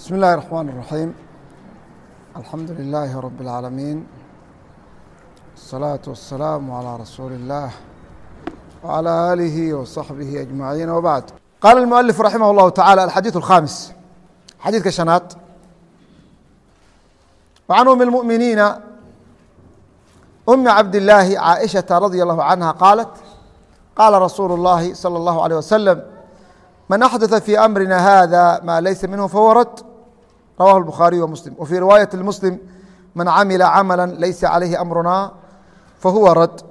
بسم الله الرحمن الرحيم الحمد لله رب العالمين الصلاة والسلام على رسول الله وعلى آله وصحبه أجمعين وبعد قال المؤلف رحمه الله تعالى الحديث الخامس xadiidka شhanaad وعن أم المؤمiنiiن أم عبد اللahi عائشhaة رضي الله عنها قالت قاla رsuuل اللhi صلى الله عليه وسلم من أحدث في أمرنا هذا ما ليس منه فهو رد رواه البخاري ومسلم وفي رواية المسلم من عمل عملا ليس عليه أمرنا فهو رد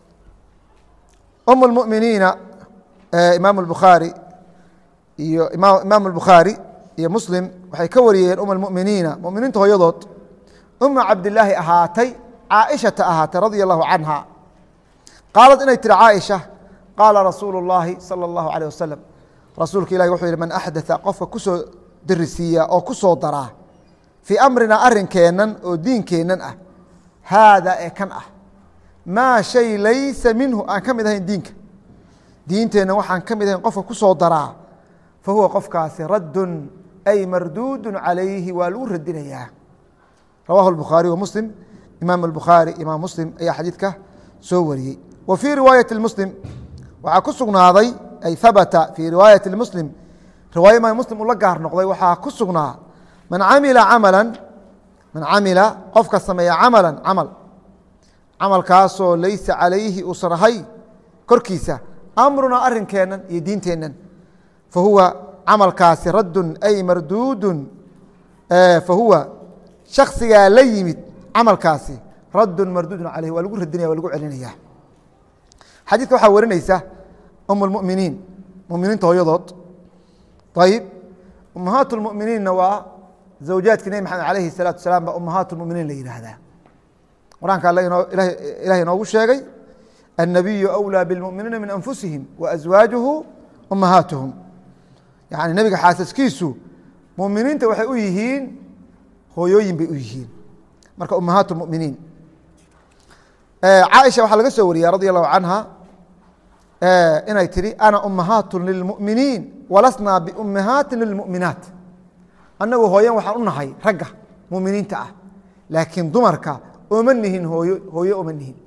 أم المؤمiنiiنa imaam الbخaarي iyo imaam الbخaarي iyo mslim waxay ka wariyeen um اmؤminiina muminiinta hooyadood uma cabdilaahi ahaatay caaishata ahaatay radia الlahu canha qaalad inay tiri caaisha qaala rasuulu الlahi salى الlahu عalيه wasalam rasuulka ilahi wuxuu yihi man axdaa qofka kusoo darisiiya oo ku soo daraa fii amrina arinkeennan oo diinkeennan ah haada ee kan ah maa shay laysa minhu aan ka mid ahayn diinka diinteenna waxaan ka mid ahayn qofka ku soo daraa fa huwa qofkaasi raddun ay marduudu calayhi waa lagu radinayaa rawahu الbukhaariي wa muslim imaam الbukhaari imaam muslim ayaa xadiidka soo wariyey wa fii riwaayati muslim waxaa ku sugnaaday ay habata fii riwaayati muslim riwaaya imaam muslim uu la gaar noqday waxaa ku sugnaa man camila camala man camila qofka sameeya camala camal camalkaasoo laysa calayhi uusan ahay korkiisa amrunaa arinkeennan iyo diinteennan fa huwa camalkaasi raddun ay marduudun fa huwa shaksigaa la yimid camalkaasi raddun marduudun caleyh waa lagu radinaya waa lagu celinaya xadiidka waxaa warinaysa um اlmuminiin muminiinta hooyadood ayib umahaat اlmuminiinna waa zawjaadkii nebi maxamed alayhi الsalaatu wasalaam baa umahaat اlmuminiin la yihahdaa qur-aanka ilahay inoogu sheegay الnabiyu أwlىa bاlmuminiina min anfusihim waأswaajuhu umahaatuhum yani nebiga xaasaskiisu muminiinta waxay u yihiin hooyooyin bay u yihiin marka umahaat اmuminiin caaisha waxaa laga soo wariyay radi allahu canha inay tihi ana umahaat lilmuminiin walasnaa biumahaati lilmuminaat annagu hooyan waxaan u nahay ragga muminiinta ah laakiin dumarka oma nihin hooyo hooyo oma nihin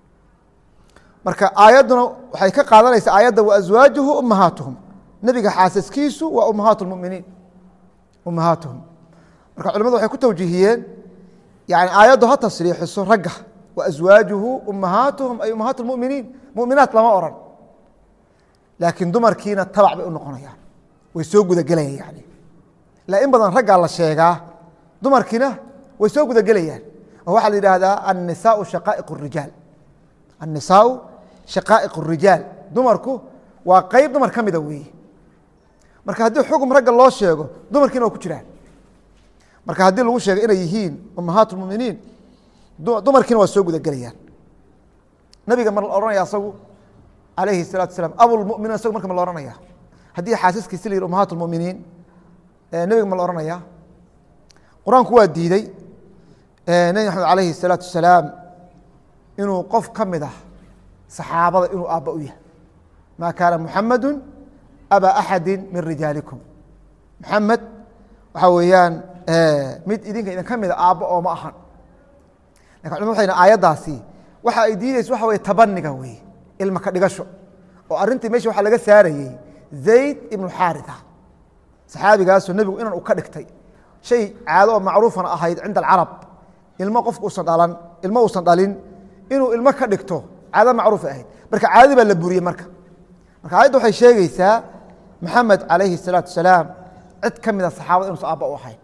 marka aayadduna waxay ka qaadanaysaa aayadda waaswaajuhu umahaatuhum nebiga xaasaskiisu waa umahaat muminiin umahaatuhum marka culimadu waxay ku tawjiihiyeen yani aayaddu ha tasriixiso ragga waaswaajuhu umahaatuhum ay umahaat muminiin muminaat lama oran laakiin dumarkiina tabac bay u noqonayaan way soo gudagelayaan yani la in badan raggaa la sheegaa dumarkiina way soo gudagelayaan oo waxaa la yidhaahdaa annisaau shaqaa'iq الrijaal annisaau shaqaa'iq الrijaal dumarku waa qeyb dumar ka mida weeye marka haddii xukm ragga loo sheego dumarkiina waa ku jiraan marka haddii lagu sheego inay yihiin umahaat اlmuminiin dumarkiina waa soo gudagelayaan nabiga ma la ohanaya asagu alayhi الsalatu asalaam abulmuminiin asagu marka ma la ohanaya haddii xaasaskiisi la yihi umahaat اlmuminiin nebiga ma la ohanaya qur-aanku waa diidey nebi maxamed alayhi الsalaatu wasalaam inuu qof ka mid ah saxaabada inuu aabba u yahay ma kaana muxamadu aba axadi min rijaalikum muxamed waxaa weeyaan mid idinka idin ka mida aabbo oo ma ahan lakin culmad waxay aayaddaasi waxa ay diideyso waxa weye tabaniga weye ilma ka dhigasho oo arrintii mesha waxaa laga saarayey zayd ibnu xaaritha saxaabigaasoo nebigu inan u ka dhigtay shay caado oo macruufana ahayd cinda alcarab ilmo qofku usan dhalan ilmo uusan dhalin inuu ilmo ka dhigto caado macruufa ahayd marka caadadii baa la buriyey marka marka aayadda waxay sheegeysaa maxamed calayhi الsalaatu wasalaam cid ka mida saxaabada inuusan aabba u ahayn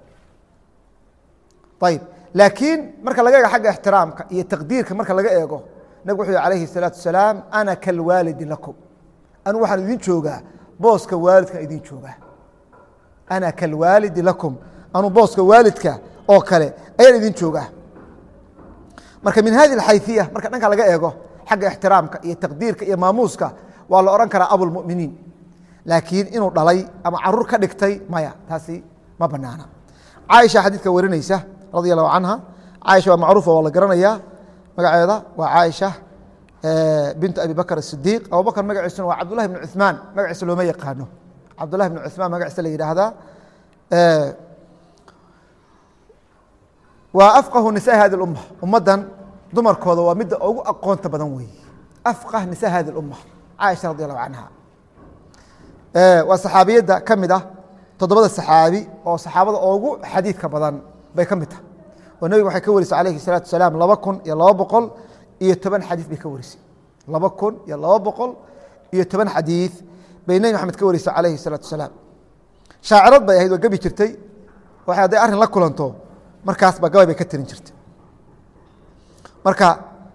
ayib laakiin marka laga eego xagga ixtiraamka iyo taqdiirka marka laga eego nabig wuxuu yhi alayhi الsalaatu wasalaam ana kalwaalidi lakum anu waxaan idin joogaa booska waalidkan idin joogaa ana kalwaalidi lakum anu booska waalidka oo kale ayaan idin joogaa marka min hadi اxayثiya marka dhanka laga eego xagga ixtiraamka iyo taqdiirka iyo maamuuska waa la odhan karaa abulmuminiin laakiin inuu dhalay ama caruur ka dhigtay maya taasi ma banaana caaisha xadiidka warinaysa radi allahu canha caaisha waa macruufa waa la garanayaa magaceeda waa caaisha bintu abi bakr الsidiiq abubakr magaciisuna waa cabdullahi bn cuثmaan magaciisa looma yaqaano cabdullahi bn cuثmaan magaciisa la yidhaahdaa waa afqahu nisaa hadi اumma ummaddan dumarkooda waa midda ugu aqoonta badan weeye afqah nisa hadi اumma caaisha radi allahu canha waa saxaabiyadda ka mid ah toddobada saxaabi oo saxaabada ugu xadiidka badan bay ka mid tahay oo nebiga waxay ka warisay alayhi الsalaatu wasalaam laba kun iyo laba boqol iyo toban xadiid bay ka warisay laba kun iyo laba boqol iyo toban xadiid bay nebi maxamed ka warisay alayhi الsalaatu wasalaam shaacirad bay ahayd waa gebi jirtay waxay hadday arrin la kulanto markaasba gabay bay ka tirin jirtay marka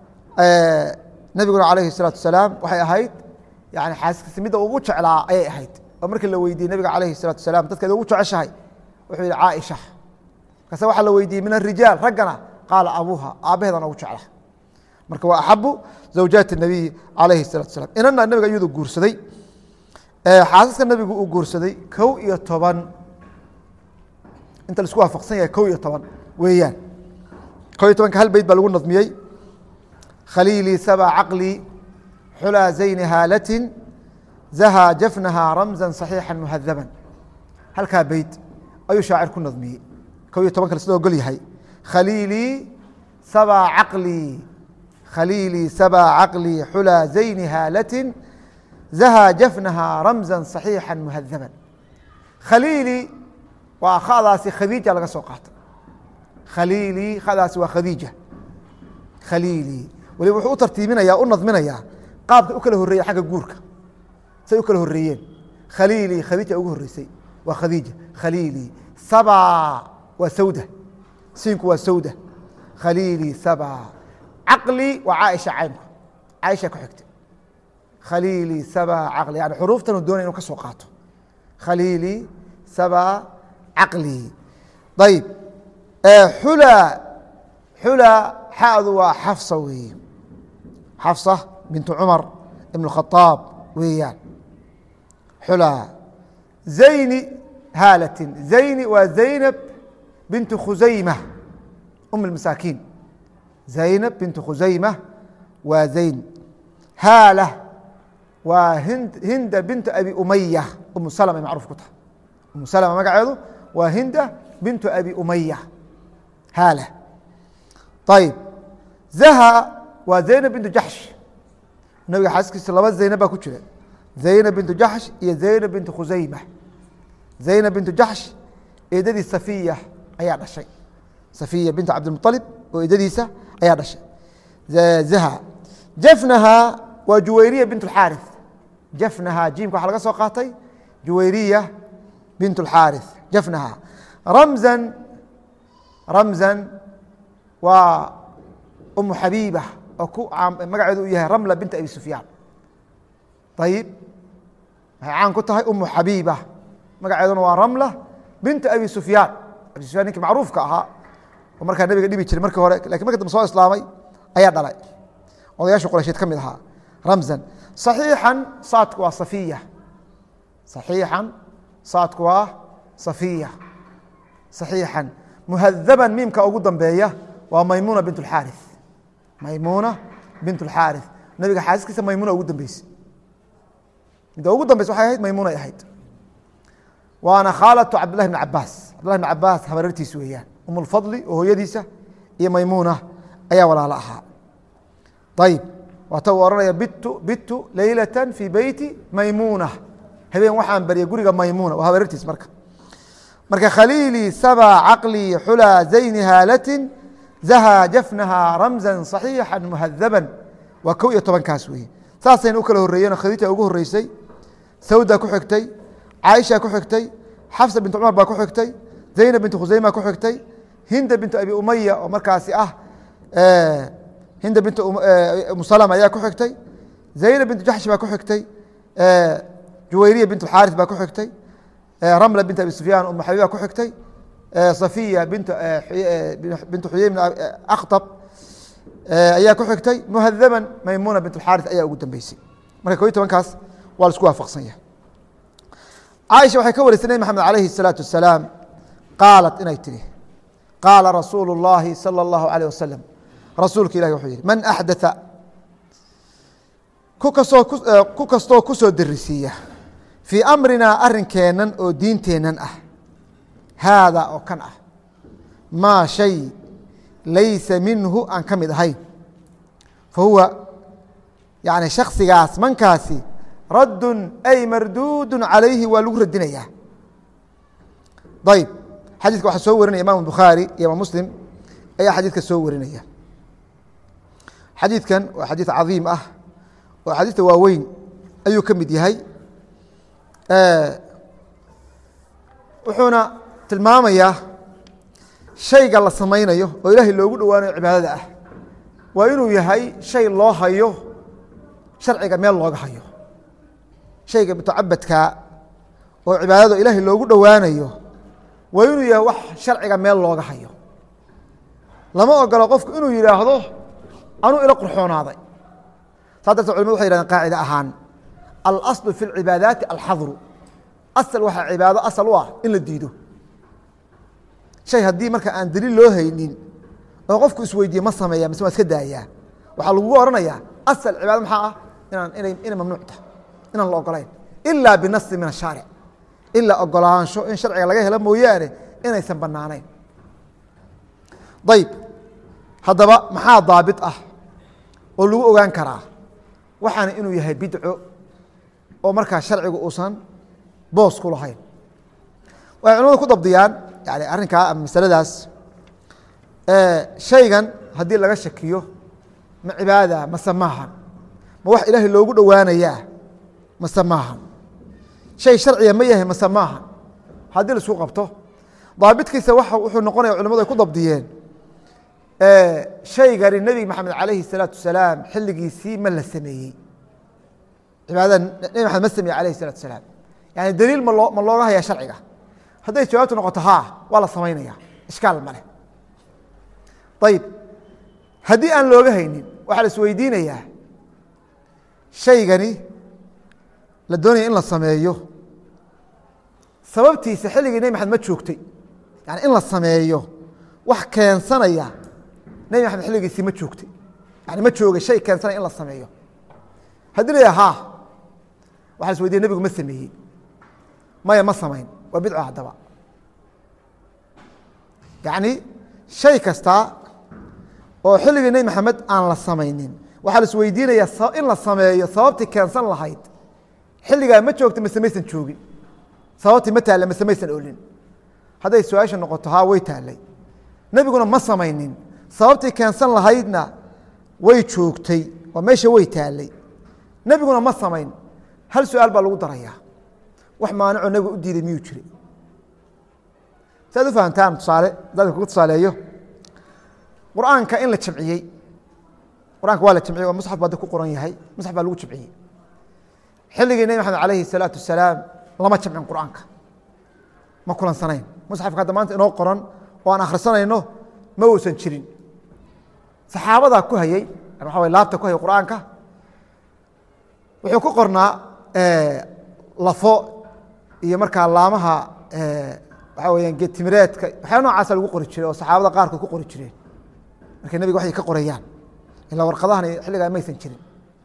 nebiguna alayhi الsalaatu wasalaam waxay ahayd yani xaaskiisa midda ugu jeclaa ayay ahayd oo markii la weydiiyey nabiga alayhi الsalatu wasalaam dadkeeda ugu jeceshahay wuxuu yihi caaisha markaase waxaa la weydiiyey min arijaal raggana qaala abuuha aabbaheedana ugu jecla marka waa axabu zawjaati الnabiy alayhi الsalatu wasalaam inana nabiga iyadu guursaday xaasaska nabigu uu guursaday kow iyo toban inta laisku waafaqsan yahay kow iyo toban weeyaan kow iyo tobanka hal beyt baa lagu nadmiyey khaliilii saba caqlii xulaa zayni haalatin zahaa jafnahaa ramza صaxiixa muhadaban halkaa beyt ayuu shaacir ku nadmiyey kow iyo toban kale sida ogol yahay khaliilii sabaa caqlii khaliilii sabaa caqlii xulaa zayni haalatin zahaa jafnahaa ramza صaxiixa muhadaban khaliilii waa khadaasi khadiija laga soo qaatay khaliilii khadaasi waa khadiija khaliilii waliba wuxuu u tartiibinaya u nadminayaa qaabkay u kala horreeyen xagga guurka say u kala horreeyeen khaliilii khadiija ugu horreysay waa khadiija khaliilii sabaa waa sawda siinku waa sawda khaliilii sabaa caqli waa caaisha caynku caaisha ku xigta khaliilii sabaa caqli yani xuruuftanu doonay inuu ka soo qaato khaliilii sabaa caqli ayib xula xula xadu waa xafsa weeye xafsa bintu cumar ibn khaaab weeyaan xula zayni haalatin zayni waa zaynab bintu khusayma um اmasaakiin zaynab bintu khusayma waa zayn haala waa hinda bintu abi umaya umu salma ay macruuf ku tahay umu salma magaceedu waa hinda bintu abi umaya haala ayib zaha waa zaynab bintu jaxsh nabiga xaaskiisa laba zaynab baa ku jira zaynab bintu jaxsh iyo zaynab bintu khusayma zaynab bintu jaxsh eedadii safiya ayaa dhashay safiya bintu cabdilmualib oo eedadiisa ayaa dhashay zaha jafnaha waa juwayriya bint اxaari jafnaha jiimka waxaa laga soo qaatay juwayriya bint اxaari jafnaha ramzan ramzan waa umu xabiiba oo ku magaceedu u yahay ramla bint abi sufyaan ayib waxay caan ku tahay umu xabiiba magaceeduna waa ramla bint abi sufyaan abi sufyan ninkii macruufka ahaa oo markaa nabiga dhibi jiray markii hore lakin marka dambe soo islaamay ayaa dhalay odayaasha quraysheed ka mid ahaa ramzan صaxiixan saadku waa safiya صaxiixan saadku waa safiya صaxiixan muhadaban miimka ugu dambeeya waa maymuna bint اxaari maymuna bint اxaari nabiga xaaskiisa maymuna ugu dambeysay midda ugu dambeysa waxay ahayd maymunay ahayd waana khaalatu cabdillahi bn cabaas cabdillahi bn cabaas habareertiis weeyaan um اlfadli oo hooyadiisa iyo maymuna ayaa walaalo ahaa ayib waata uu ohanaya bitu bitu leylata fii beyti maymuna habeen waxaan baryay guriga maymuna waa habareertiis marka marka khaliilii sabaa caqlii xulaa zayni haalatin zahaa jafnaha ramza صaxiixa muhadaban waa kow iyo tobankaas weeye saasayna u kala horreeyeen oo khadiija ugu horreysay sawda ku xigtay caaisha ku xigtay xafsa bint cumar baa ku xigtay zaynab bint khusayma ku xigtay hinda bintu abi umaya oo markaasi ah hinda bint musalm ayaa ku xigtay zaynab bintu jaxshi baa ku xigtay juwayriya bint xaari baa ku xigtay ramla bint abi sufyaan umu xabiba ku xigtay safiya bint bintu xuyey bn akhtab ayaa ku xigtay muhadaban maymuna bint xaari ayaa ugu dambeysay marka ko iyo tobankaas waa la isku waafaqsan yahay caaisha waxay ka warisay nebi maxamed alayhi الsalaatu wasalaam qaalat inay tihi qaala rasuulu اllahi salى اllahu alيه wasalam rasuulka ilahi wuxuu yihi man axdaa ku kastoo ku kastoo ku soo derisiiya fii amrinaa arrinkeennan oo diinteennan ah haada oo kan ah maa shay laysa minhu aan ka mid ahayn fa huwa yani shaksigaas mankaasi raddun ay marduudu calayhi waa lagu radinayaa ayb xadiidka waxaa soo warinaya imam bukhaari iyo imaam muslim ayaa xadiidka soo warinaya xadiidkan waa xadiid cadiim ah oo xadiidta waaweyn ayuu ka mid yahay wuxuuna tilmaamayaa shayga la samaynayo oo ilaahay loogu dhowaanayo cibaadada ah waa inuu yahay shay loo hayo sharciga meel looga hayo shayga mutacabadkaa oo cibaadada ilaahay loogu dhowaanayo waa inuu yahay wax sharciga meel looga hayo lama ogolo qofku inuu yidhaahdo anuu ila qurxoonaaday saa darteed culimadu waxay yhahdeen qaacida ahaan alaslu fi اlcibaadaati alxadru asal waxaa cibaado asal u ah in la diido shay haddii marka aan daliil loo haynin oo qofku isweydiiye ma sameeya mise waa iska daayaa waxaa lagugu oranayaa asal cibaado maxaa ah inaan inay inay mamnuuc tahay inaan la ogolayn ilaa binasi min ashaaric ilaa ogolaansho in sharciga laga helo mooyaane inaysan banaanayn ayb haddaba maxaa daabit ah oo lagu ogaan karaa waxaana inuu yahay bidco oo markaa sharcigu uusan boos ku lahayn waxay culamadu ku dabdiyaan yani arrinkaa ama masaladaas shaygan haddii laga shakiyo ma cibaada mase maahan ma wax ilaahay loogu dhowaanayaa mase maahan shay sharciga ma yahay mase maahan haddii laisku qabto daabitkiisa wuxuu noqonaya culamadu ay ku dabdiyeen shaygani nebi maxamed calayhi الsalaatu wasalaam xilligiisii ma la sameeyey cibaadada nebi maxamed ma sameeye alayh الsalatu wasalaam yani daliil ma loo ma looga hayaa sharciga hadday jawaabtu noqoto haa waa la samaynaya ishkaal maleh ayib haddii aan looga haynin waxaa la isweydiinayaa shaygani la doonaya in la sameeyo sababtiisa xilligii nebi maxamed ma joogtay yani in la sameeyo wax keensanaya nebi maxamed xilligiisii ma joogtay yani ma joogay shay keensanaya in la sameeyo haddii la yaha ha waxa la isweydiya nebigu ma sameeyey maya ma samayn waa bidco haddaba yacni shay kasta oo xilligii nebi maxamed aan la samaynin waxaa la isweydiinayaa in la sameeyo sababtii keensan lahayd xilligaa ma joogta mase maysan joogin sababtii ma taalla mase maysan olin hadday su-aasha noqoto haa way taallay nebiguna ma samaynin sababtii keensan lahaydna way joogtay oo meesha way taallay nebiguna ma samayn hal su-aal baa lagu darayaa wax maanicoo nebiga u diiday miyuu jiray si aad u fahamtaan tusaale dadka kugu tusaaleeyo qur-aanka in la jamciyey qur-aanka waa la jamciyey oo musxaf baa ku qoran yahay musxaf baa lagu jamciyey xilligii nebi maxamed alayhi الsalaatu wasalaam lama jamcin qur-aanka ma kulansanayn musxafka hadda maanta inoo qoran oo aan akhrisanayno ma uusan jirin saxaabadaa ku hayey waxa way laabta ku hayay qur-aanka wuxuu ku qornaa lafo iyo markaa laamaha waxaa weyaan geetimireedka waxyaa noocaasa lagu qori jiray oo saxaabada qaarkood ku qori jireen markay nebiga waxay ka qorayaan ilaa warqadahan xilligaa maysan jirin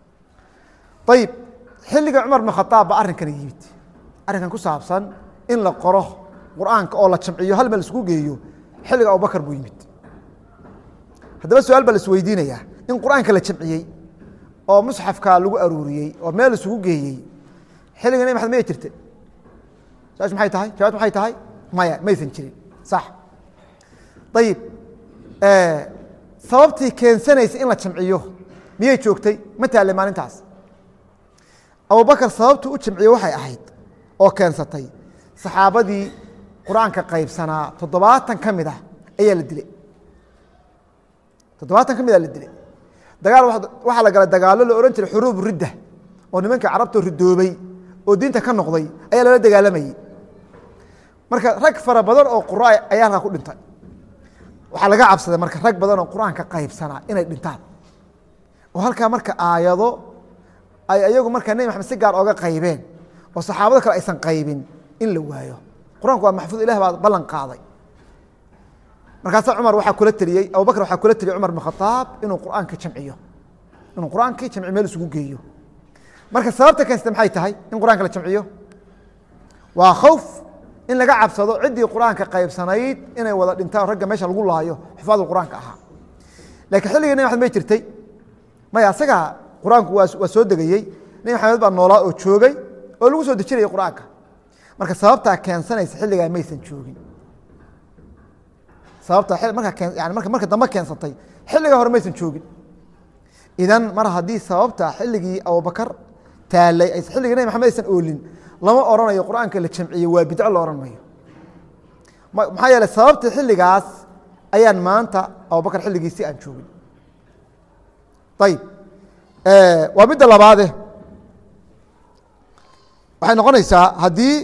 ayib xilliga cumar bn khaaab ba arrinkan yimid arrinkan ku saabsan in la qoro qur-aanka oo la jamciyo hal meel isku geeyo xilliga abubakar buu yimid haddaba su-aal baa la isweydiinayaa in qur-aanka la jamciyey oo musxafka lagu aruuriyey oo meel isugu geeyey xilliga nebi maxamed maya jirta su-aashu maxay tahay jawabtu maxay tahay maya maysan jirin sax ayib sababtii keensanaysa in la jamciyo miyay joogtay ma taallay maalintaas abubakar sababtuu u jamciye waxay ahayd oo keensatay saxaabadii qur-aanka qaybsanaa toddobaatan ka mid ah ayaa la dilay toddobaatan ka mid a la dilay dagaal waxaa la galay dagaallo la odhan jiray xuruub ridda oo nimankii carabtoo ridoobay oo diinta ka noqday ayaa lala dagaalamayey marka rag fara badan oo qura ayaa halkaa ku dhintay waxaa laga cabsaday marka rag badan oo qur-aanka qaybsanaa inay dhintaan oo halkaa marka aayado ay ayagu markaa nebi maxamed si gaar ooga qaybeen oo saxaabada kale aysan qaybin in la waayo qur-aanku waa maxfuud ilah baa ballan qaaday markaasaa cumar waxaa kula teliyey abubakr waxaa kula teliyey cumar bn khaaab inuu qur-aanka jamciyo inuu qur-aankii jamci meel isugu geeyo marka sababta keensata maxay tahay in qur-aanka la jamciyo waa khowf in laga cabsado ciddii qur-aanka qaybsanayd inay wada dhintaan ragga meesha lagu laayo xufaadu qur-aanka ahaa lakiin xilligii nebi maxamed may jirtay maya asaga qur-aanku waa waa soo degayey nebi maxamed baa noolaa oo joogay oo lagu soo dejinayay qur-aanka marka sababtaa keensanaysa xilligaa maysan joogin sababta markaa yani marka marka dambe keensatay xilligaa hore maysan joogin idan mar haddii sababta xilligii abubakar taalay xilligii nebi maxamed aysan oolin lama oranayo qur-aanka la jamciyey waa bidco la ohan mayo maxaa yeeley sababtii xilligaas ayaan maanta abubakar xilligiisi aan joogin ayib waa midda labaade waxay noqonaysaa haddii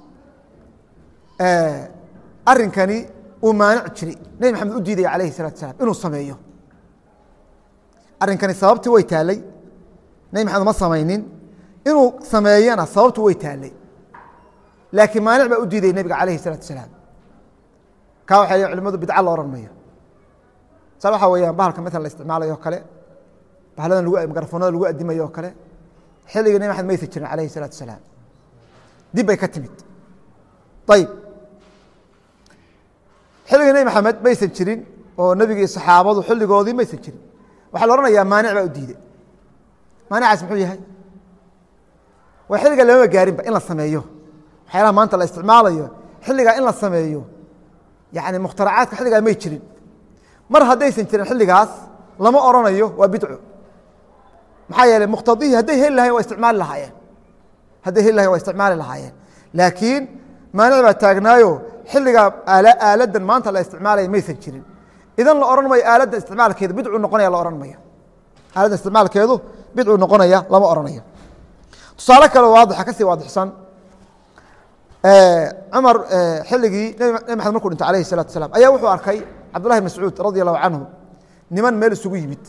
arinkani uu maanic jiray nebi maxamed u diidaya alayhi الsalatu asalaam inuu sameeyo arrinkani sababtii way taalay nebi maxamed ma samaynin inuu sameeyana sababtu way taalay laakiin maanic baa u diidaya nebiga alayhi الsalatu asalaam ka waxay leeyiin culimadu bidca la ohan mayo sal waxaa weeyaan bahalka maala la isticmaalayo o kale bahaladan lagu mikrafoonada lagu adimayo oo kale xilligii nebi maxamed maysa jirin alayhi الsalatu asalaam dib bay ka timid ayib xilligii nebi maxamed maysan jirin oo nebigi saxaabadu xilligoodii maysan jirin waxaa la ohanayaa maanic baa u diiday maanicaas muxuu yahay waa xilliga lamama gaarinba in la sameeyo waxyaalaha maanta la isticmaalayo xilligaa in la sameeyo yani mukhtaracaadka xilligaa may jirin mar haddaysan jirin xilligaas lama oranayo waa bidco maxaa yeeley muqtadihii hadday heli lahayen waa isticmaali lahaayeen hadday heli lahayen waa isticmaali lahaayeen laakiin maanic baa taagnaayo xilligaa aaladan maanta la isticmaalaya maysan jirin idan la ohan mayo aaladda isticmaalkeedu bidcu noqonaya la ohan mayo aaladda isticmaalkeedu bidcu noqonaya lama oranayo tusaale kale waadixa kasii waadixsan cumar xilligii nebi maxamed markuu dhintay alayhi الsalatu asalaam ayaa wuxuu arkay cabdullahi mascuud radi allahu canhu niman meel isugu yimid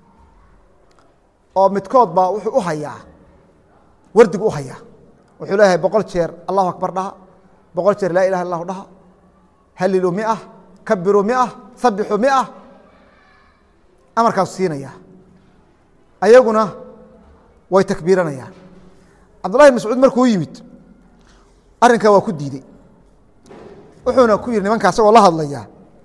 oo midkood baa wuxuu u hayaa wardigu u hayaa wuxuu leeyahay boqol jeer allahu akbar dhaha boqol jeer laa ilaha illahu dhaha halilu mia kabiru mia sabixu mia amarkaasu siinaya ayaguna way takbiiranayaan cabdullahi mascuud markuu yimid arrinkaa waa ku diidey wuxuuna ku yihi nimankaa isagoo la hadlaya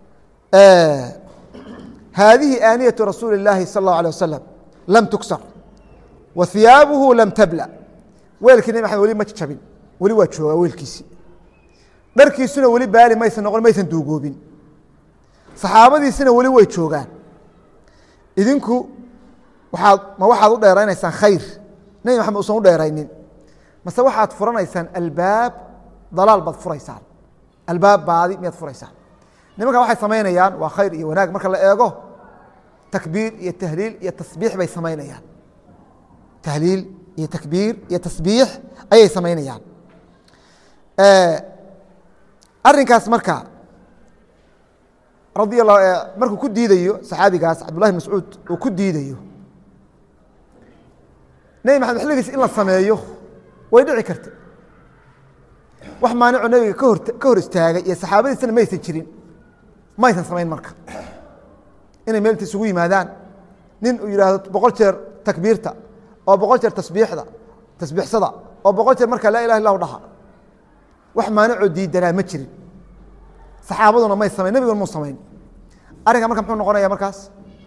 haadihi aaniyatu rasuuli اllaahi sal اllahu alيه wasalam lam tuksar wa hiyaabuhu lam tabla weelkii nebi maxamed weli ma jabin weli waa joogaa weelkiisi dharkiisuna weli baali maysan noqon maysan duugoobin saxaabadiisina weli way joogaan idinku waaad ma waxaad u dheeraynaysaan khayr nebi maxamed usan u dheeraynin mase waxaad furanaysaan albaab dalaal baad furaysaan albaab baadi miyaad furaysaan nimanka waxay samaynayaan waa khayr iyo wanaag marka la eego takbiir iyo tahliil iyo tasbiix bay samaynayaan tahliil iyo takbiir iyo tasbiix ayay samaynayaan arrinkaas marka radi la markuu ku diidayo saxaabigaas cabdullahi mascuud uu ku diidayo nebi maxamed xilligiis in la sameeyo way dhici karta wax maanico nebiga kahor ka hor istaagay iyo saxaabadiisana maysan jirin maysan samayn marka inay meelta isugu yimaadaan nin uu yidhaahdo boqol jeer takbiirta oo boqol jeer tasbiixda tasbiixsada oo boqol jeer marka laa ilaha illahu dhaha wax maanicoo diidanaa ma jirin saxaabaduna may samayn nebiguna muu samayn arrinka marka muxuu noqonaya markaas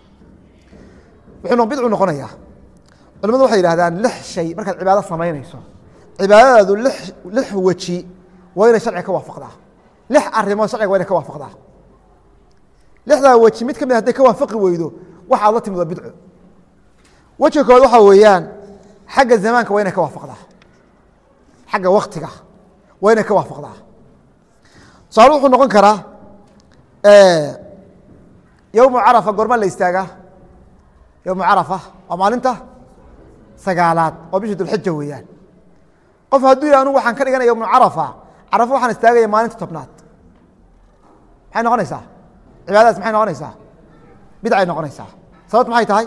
wuxuu bidcu noqonayaa culimadu waxay yihahdaan lix shay markaad cibaado samaynayso cibaadadaadu lix weji waa inay sharciga ka waafaqdaa lix arimood sharciga waa inay ka waafaqdaa lixdaa weji mid ka mid haday ka waafaqi weydo waxaad la timid waa bidco wejiga kood waxaa weeyaan xagga zamaanka waa inay ka waafaqdaa xagga waktiga waa inay ka waafaqdaa tusaale wuxuu noqon karaa yowmu carafa goormaa la istaagaa yowmu carafa waa maalinta sagaalaad oo bishii dulxija weeyaan qof hadduu yih anugu waxaan ka dhiganaya yowmu carafa carafa waxaan istaagaya maalinta tobnaad maxay noqonaysaa cibaadadaas maxay noqonaysaa bidcay noqonaysaa sababt maxay tahay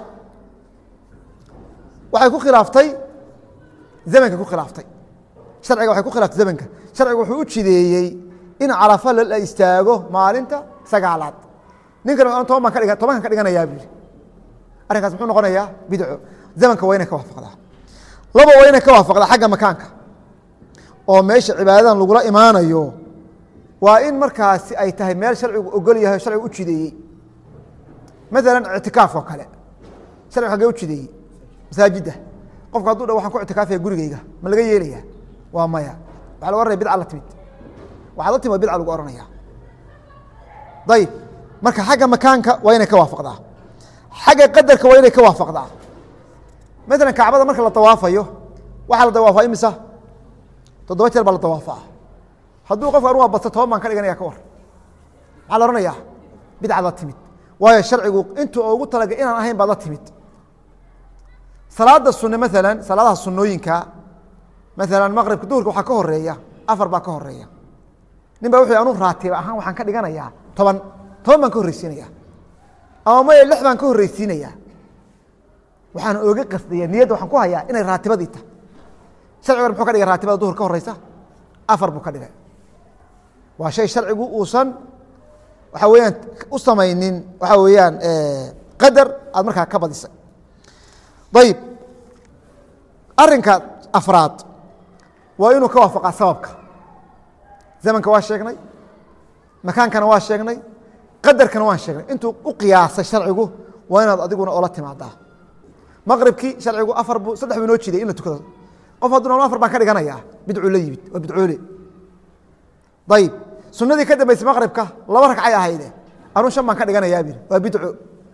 waxay ku khilaaftay zamanka ku khilaaftay sharciga waxay ku khilaaftay zamanka sharciga wuxuu u jideeyey in carafa la istaago maalinta sagaalaad ninkan toban baan ka dhiga tobankan ka dhiganayaa buu yihi arrinkaas muxuu noqonayaa bidco zamanka waa inay ka waafaqdaa laba waa inay ka waafaqdaa xagga makaanka oo meesha cibaadadan lagula imaanayo waa in markaasi ay tahay meel sharcigu ogol yahay o sharcigu u jideeyey maala ictikaaf oo kale sharcigu hagee u jideeyey masaajidda qofku hadduu dha waxaan ku ictikaafaya gurigeyga ma laga yeelaya waa maya waxa lagu oranaya bidca la timid waxaad la timid waa bidca lagu ohanaya ayib marka xagga makaanka waa inay ka waafaqdaa xagga qadarka waa inay ka waafaqdaa maala kacbada marka la dawaafayo waxaa la dawaafaa imisa toddoba jeer baa la dawaafaa hadduu qofka anuga badto toban baan ka dhiganaya ka war maxaa la ohanayaa bidcad la timid waayo sharcigu intuu ugu talagay inaan ahayn baad la timid salaada sune maala salaadaha sunooyinka maala maqribka duhurka waxaa ka horeeya afar baa ka horeeya nin ba wuxu anu raatiba ahaan waxaan ka dhiganayaa toban toban baan ka horreysiinaya ama maya lix baan ka horreysiinaya waxaan oga qasdaya niyadda waxaan ku hayaa inay raatibadii tahay sharcigan muxuu ka dhigay raatibada duhur ka horeysa afar buu ka dhigay waa shay sharcigu uusan waxa weeyaan u samaynin waxa weeyaan qadar aad markaa ka badisay ayib arinka afraad waa inuu ka waafaqaa sababka zamanka waa sheegnay makaankana waa sheegnay qadarkana waan sheegnay intuu u qiyaasay sharcigu waa inaad adiguna oola timaadaa maqribkii sharcigu afar bu saddex buu inoo jiday in la tukado qof hadduna afar baan ka dhiganayaa bidcuu la yimid waa bidcoole ayib sunadii ka dambeysay maqribka laba ragcay ahayde anuu shan baan ka dhiganayaa bir waa bidco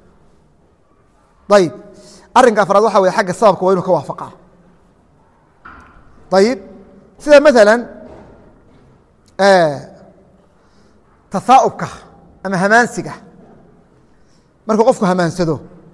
ayib arinka afraad waxa wey agga sababka waa inuu ka waafaqaa ayib sida maala tasaaubka ama hamaansiga markuu qofku hamaansado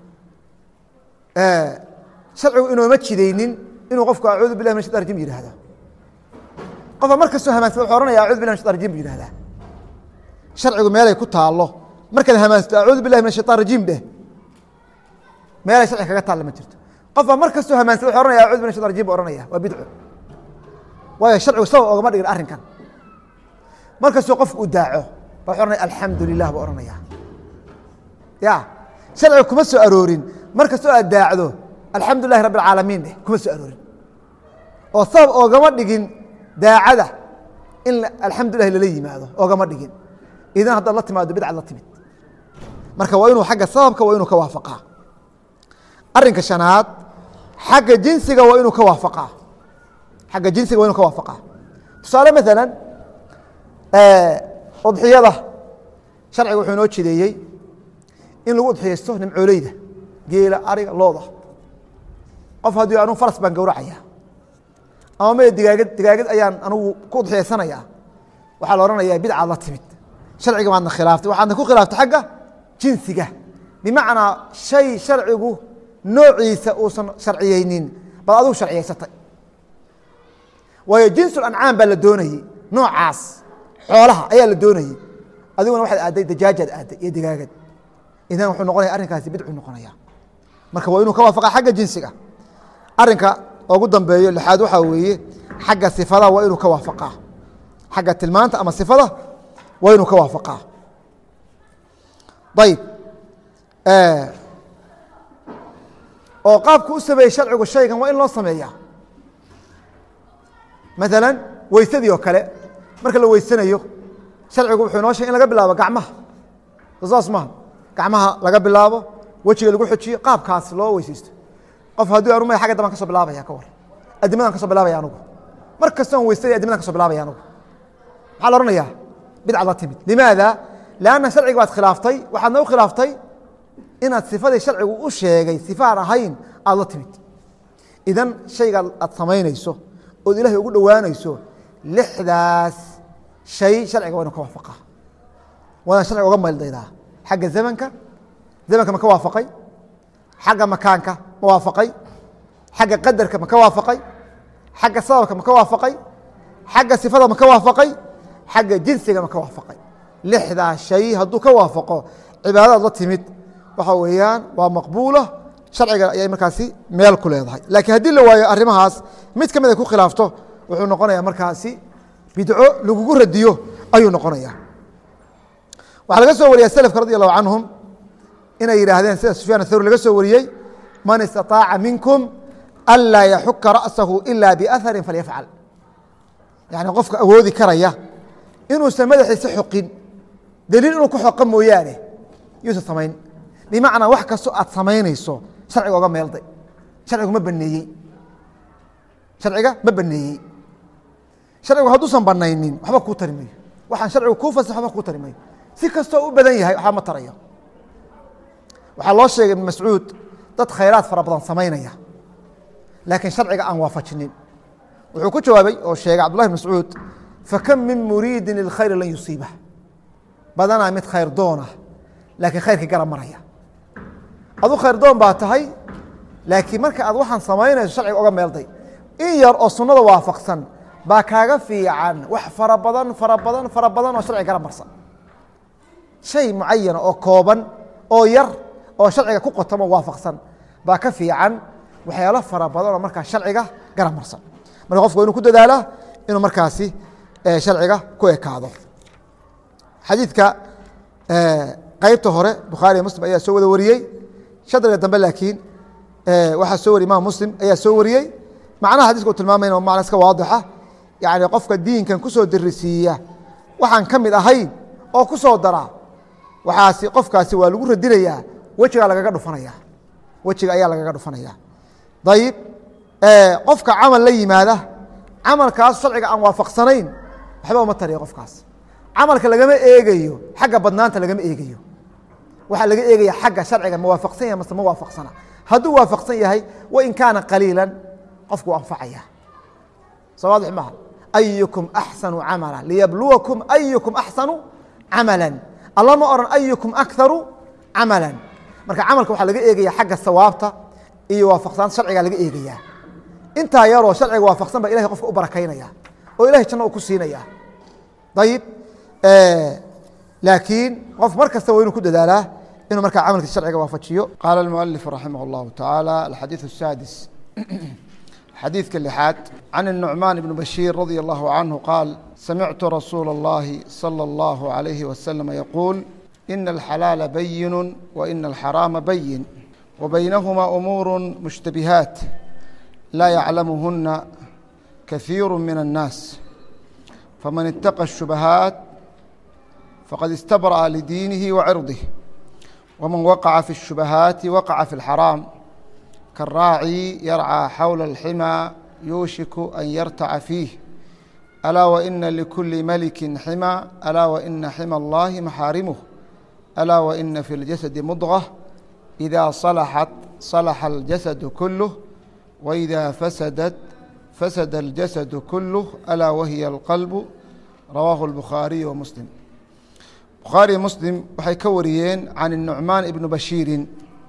sharcigu inooma jidaynin inuu qofku acuudu bilah min shaitan rajim yihahda qofka mar kastoo hamaansado wuxuu ohanaya acudu bilah min shaitan rajim bu yihahdaa sharcigu meelay ku taalo markaad hamaansato acuudu billahi min shaitan rajiim dheh meelay sharci kaga taalla ma jirto qofba mar kastoo hamaansada wuxuu ohanaya acudu bilah min shaitan rajim bu ohanaya waa bidco waayo sharcigu sabab ogama dhigin arrinkan mar kastoo qofku u daaco ba wuxuu ohanaya alxamdu lilah buu ohanaya ya sharciga kuma soo aroorin mar kastoo aad daacdo alxamdu lilahi rabbi alcaalamiin dheh kuma soo aroorin oo sabab oogama dhigin daacada in alxamdulilah lala yimaado oogama dhigin idan haddaad la timaado bidcad la timid marka waa inuu xagga sababka waa inuu ka waafaqaa arinka shanaad xagga jinsiga waa inuu ka waafaqaa xagga jinsiga waa inuu ka waafaqaa tusaale maala udxiyada sharciga wuxuu inoo jideeyey in lagu udxiyaysto nimcooleyda geela ariga looda qof haddii anugu faras baan gowracaya ama maya digaagad digaagad ayaan anugu ku udxiyaysanaya waxaa la odhanayaa bidcaad la timid sharciga maadna khilaaftay waxaadna ku khilaaftay xagga jinsiga bimacnaa shay sharcigu noociisa uusan sharciyeynin baad adigu sharciyaysatay waayo jinsul ancaam baa la doonayey noocaas xoolaha ayaa la doonayey adiguna waxaad aadday dajaajaad aadday iyo digaagad idan wuxuu noqonaya arrinkaasi bidcuu noqonaya marka waa inuu ka waafaqa xagga jinsiga arinka ugu dambeeyo lixaad waxaa weeye xagga sifada waa inuu ka waafaqaa xagga tilmaanta ama sifada waa inuu ka waafaqaa ayib oo qaabku u sameeyey sharcigu shaygan waa in loo sameeya maala weysadii oo kale marka la weysanayo sharcigu wuxuu inoo sheegay in laga bilaabo gacmaha saas maha gacmaha laga bilaabo wejiga lagu xojiyo qaabkaas loo weyseysto qof haddii anu ma agga dambaan ka so bilaabaya ka war adimadan ka so bilaabaya anugu mar kastoon weysada adimadan ka so bilaabaya anugu maxaa la ohanayaa bidcad la timid limaada lanna sharciga baad khilaaftay waxaadna u khilaaftay inaad sifadii sharcigu u sheegay sifaan ahayn aad la timid idan shayga aad samaynayso ood ilahay ugu dhowaanayso lixdaas shay sharciga waa inu ka waafaqa waadaan sharciga uga mayldaydaa xagga zamanka zamanka ma ka waafaqay xagga makaanka ma waafaqay xagga qadarka ma ka waafaqay xagga sababka ma ka waafaqay xagga sifada ma ka waafaqay xagga jinsiga ma ka waafaqay lixdaa shay hadduu ka waafaqo cibaadadaad la timid waxa weeyaan waa maqbuula sharciga ayay markaasi meel ku leedahay laakiin haddii la waayo arrimahaas mid ka mid ay ku khilaafto wuxuu noqonaya markaasi bidco lagugu radiyo ayuu noqonaya waxaa laga soo wariya slfka radi allahu canhum inay yidhaahdeen sida sufyaan athawri laga soo wariyey man istaطaaca minkum anlaa yaxuka ra'sahu ila biaharin falyafcal yani qofka awoodi karaya inuusan madaxiisa xoqin daliil inuu ku xoqa mooyaane yuusan samayn bimacnaa wax kastoo aad samaynayso sharciga oga meelday sharcigu ma baneeyey sharciga ma baneeyey sharcigu hadduusan banaynin waxba kuu tari mayo waxaan sharcigu kuu fasax waxba kuu tari mayo si kastoo u badan yahay waxba ma tarayo waxaa loo sheegay ibn mascuud dad khayraad fara badan samaynaya laakiin sharciga aan waafajinin wuxuu ku jawaabay oo sheegay cabdullahi bn mascuud fakam min muriidin lilkhayri lan yusiibah badanaa mid khayr doonah laakiin khayrkii gara maraya adu khayr doon baa tahay laakiin marka aad waxaan samaynayso sharciga oga meelday in yar oo sunnada waafaqsan baa kaaga fiican wax fara badan fara badan fara badan oo sharciga gara marsan shay mucayana oo kooban oo yar oo sharciga ku qotamo waafaqsan baa ka fiican waxyaalo fara badan oo markaa sharciga gara marsan marka qofku inuu ku dadaalaa inuu markaasi sharciga ku ekaado xadiidka qeybta hore bukhaariya muslim ayaa soo wada wariyey shadriga dambe laakiin waxaa soo wariyey imam muslim ayaa soo wariyey macnaha xadiska u tilmaamayna macna iska waadixa yani qofka diinkan kusoo dirisiiya waxaan ka mid ahayn oo ku soo dara waxaasi qofkaasi waa lagu radinayaa wejigaa lagaga dhufanaya wejiga ayaa lagaga dhufanaya ayib qofka camal la yimaada camalkaas sharciga aan waafaqsanayn waxba uma tariya qofkaas camalka lagama eegayo xagga badnaanta lagama eegayo waxaa laga eegaya xagga sharciga ma waafaqsan yahay mase ma waafaqsana hadduu waafaqsan yahay wain kaana qaliilan qofku anfacaya soo waadix maaha ayukum axsanu camala liyabluwakum ayukum axsanu camala alla ma oran ayukum akharu camala marka camalka waxaa laga eegaya xagga sawaabta iyo waafaqsanaanta sharciga laga eegaya intaa yaroo sharciga waafaqsan ba ilahay qofka u barakaynaya oo ilahay janno u ku siinaya ayib laakiin qof mar kasta waa inuu ku dadaalaa inuu markaa camalkiisa sharciga waafajiyo qaala اmualif raximah اllahu taعaalى alxadiiث الsaadis xadiidka lixaad can الnucmaan ibn bashiir radi allahu canhu qaal samictu rasuula اllahi salى اllahu عalayhi waslama yaquul ina alxalaala bayinu waina alxaraama bayin wabaynahuma umuur mushtabihaat laa yaclamuhuna kahiiru min الnaas faman itaqa الshubahaat faqad istabra'a lidiinihi wacirضih wman waqaca fi الshubahaati waqaca fi اlxaraam kaلraaci yarcىa xawla اlximaa yuushiku an yartaca fiih alaa waina likuli maliki xima alaa waina xima اllahi maxaarimuh alaa waina fi اljasadi mudغة إida صalaxat صalaxa اljasadu kuluh waإida fasadat fasada اljasadu kuluh alaa wahiya اlqalbu rawaahu اlbukhaariyu wamuslim bukhaariy muslim waxay ka wariyeen can الnucmaan ibni bashiirin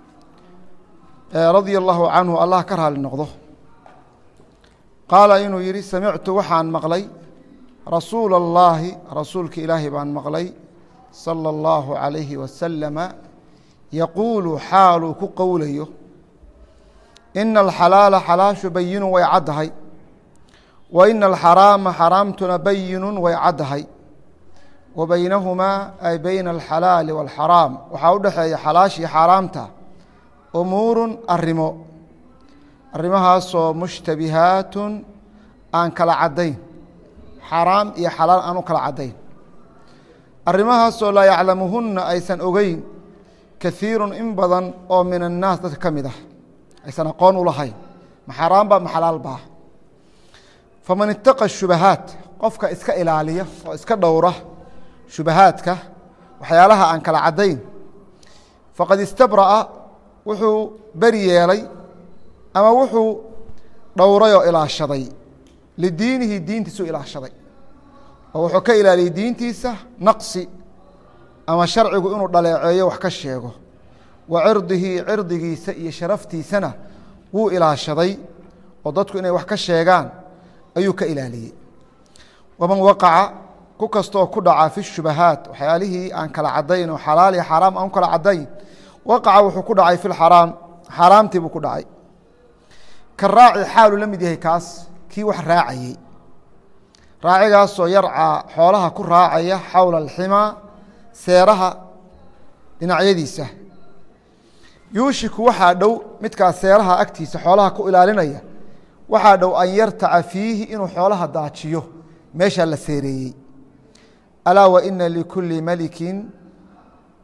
radia allahu canhu allah ka raali noqdo qaala inuu yihi samictu waxaan maqlay rasuula اllaahi rasuulka ilaahi baan maqlay salى اllahu عalayhi wasalama yaquulu xaaluu ku qowlayo ina alxalaala xalaashu bayinu way caddahay wa ina alxaraama xaraamtuna bayinu way caddahay wa baynahumaa ay bayna alxalaali wاlxaraam waxaa u dhexeeya xalaashii xaaraamta umuurun arrimo arrimahaasoo mushtabihaatun aan kala caddayn xaraam iyo xalaal aan u kala caddayn arrimahaasoo laa yaclamuhunna aysan ogeyn kahiirun in badan oo min annaas dadka ka mid ah aysan aqoon u lahayn ma xaraam ba ma xalaal baa faman itaqa shubahaat qofka iska ilaaliya oo iska dhowra shubahaadka waxyaalaha aan kala caddayn faqad istabra'a wuxuu beri yeelay ama wuxuu dhowray oo ilaashaday lidiinihi diintiisu ilaashaday oo wuxuu ka ilaaliyey diintiisa naqsi ama sharcigu inuu dhaleeceeyo wax ka sheego wa cirdihi cirdigiisa iyo sharaftiisana wuu ilaashaday oo dadku inay wax ka sheegaan ayuu ka ilaaliyey waman waqaca ku kastooo ku dhaca fi shubahaat waxyaalihii aan kala caddayn oo xalaal iyo xaaraam aan u kala caddayn waqaca wuxuu ku dhacay fi lxaraam xaaraamtii buu ku dhacay ka raaci xaaluu la mid yahay kaas kii wax raacayey raacigaasoo yarcaa xoolaha ku raacaya xawla alximaa seeraha dhinacyadiisa yuushiku waxaa dhow midkaas seeraha agtiisa xoolaha ku ilaalinaya waxaa dhow an yartaca fiihi inuu xoolaha daajiyo meeshaa la seereeyey alaa wa ina likulli melikin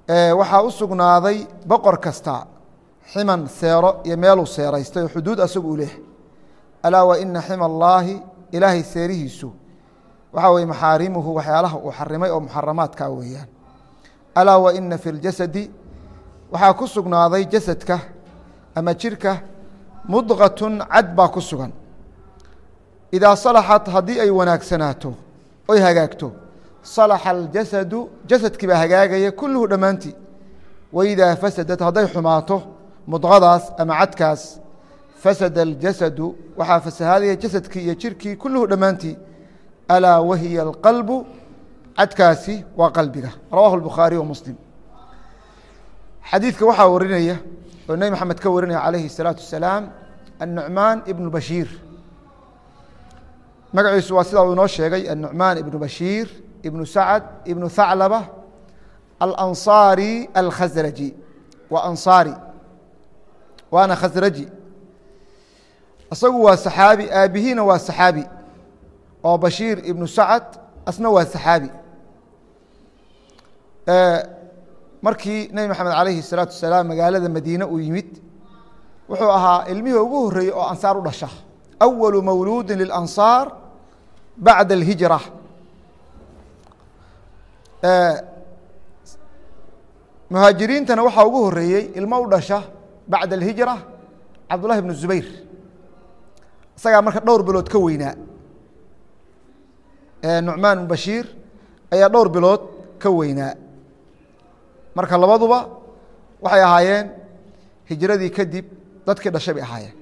waxaa u sugnaaday boqor kasta ximan seero iyo meeluu seeraystay oo xuduud asagu u leh alaa wa ina xima allaahi ilaahay seerihiisu waxaa weye maxaarimuhu waxyaalaha uu xarimay oo muxaramaadka weeyaan alaa wa ina fi ljasadi waxaa ku sugnaaday jasadka ama jirka mudqatun cad baa ku sugan idaa salaxat haddii ay wanaagsanaato oy hagaagto salaxa aljasadu jasadkii baa hagaagaya kulluhu dhammaantii waidaa fasadat hadday xumaato mudqadaas ama cadkaas fasada aljasadu waxaa fasahaadaya jasadkii iyo jirkii kulluhu dhammaantii alaa wahiya alqalbu cadkaasi waa qalbiga rawahu الbukhaariي wa muslim xadiidka waxaa warinaya oo nebi maxamed ka warinaya calayhi الsalaaةu wasalaam الnucmaan ibnu bashiir magaciisu waa sidaa uu inoo sheegay الnucmaan ibnu bashiir ibnu sacad ibnu thaclaba alanصaari alkhasraji waa anصaari waana khasraji isagu waa saxaabi aabihiina waa saxaabi oo bashiir ibnu sacad asna waa saxaabi markii nebi maxamed calayhi الsalaatu wasalaam magaalada madiine uu yimid wuxuu ahaa ilmihii ugu horreeyey oo ansaar u dhasha awalu mawluudi lilansaar bacda alhijra muhaajiriintana waxaa ugu horeeyey ilmo u dhasha bacda alhijra cabdullahi bnu zubayr isagaa marka dhowr bilood ka weynaa nucmaan bn bashiir ayaa dhowr bilood ka weynaa marka labaduba waxay ahaayeen hijradii kadib dadkii dhashay bay ahaayeen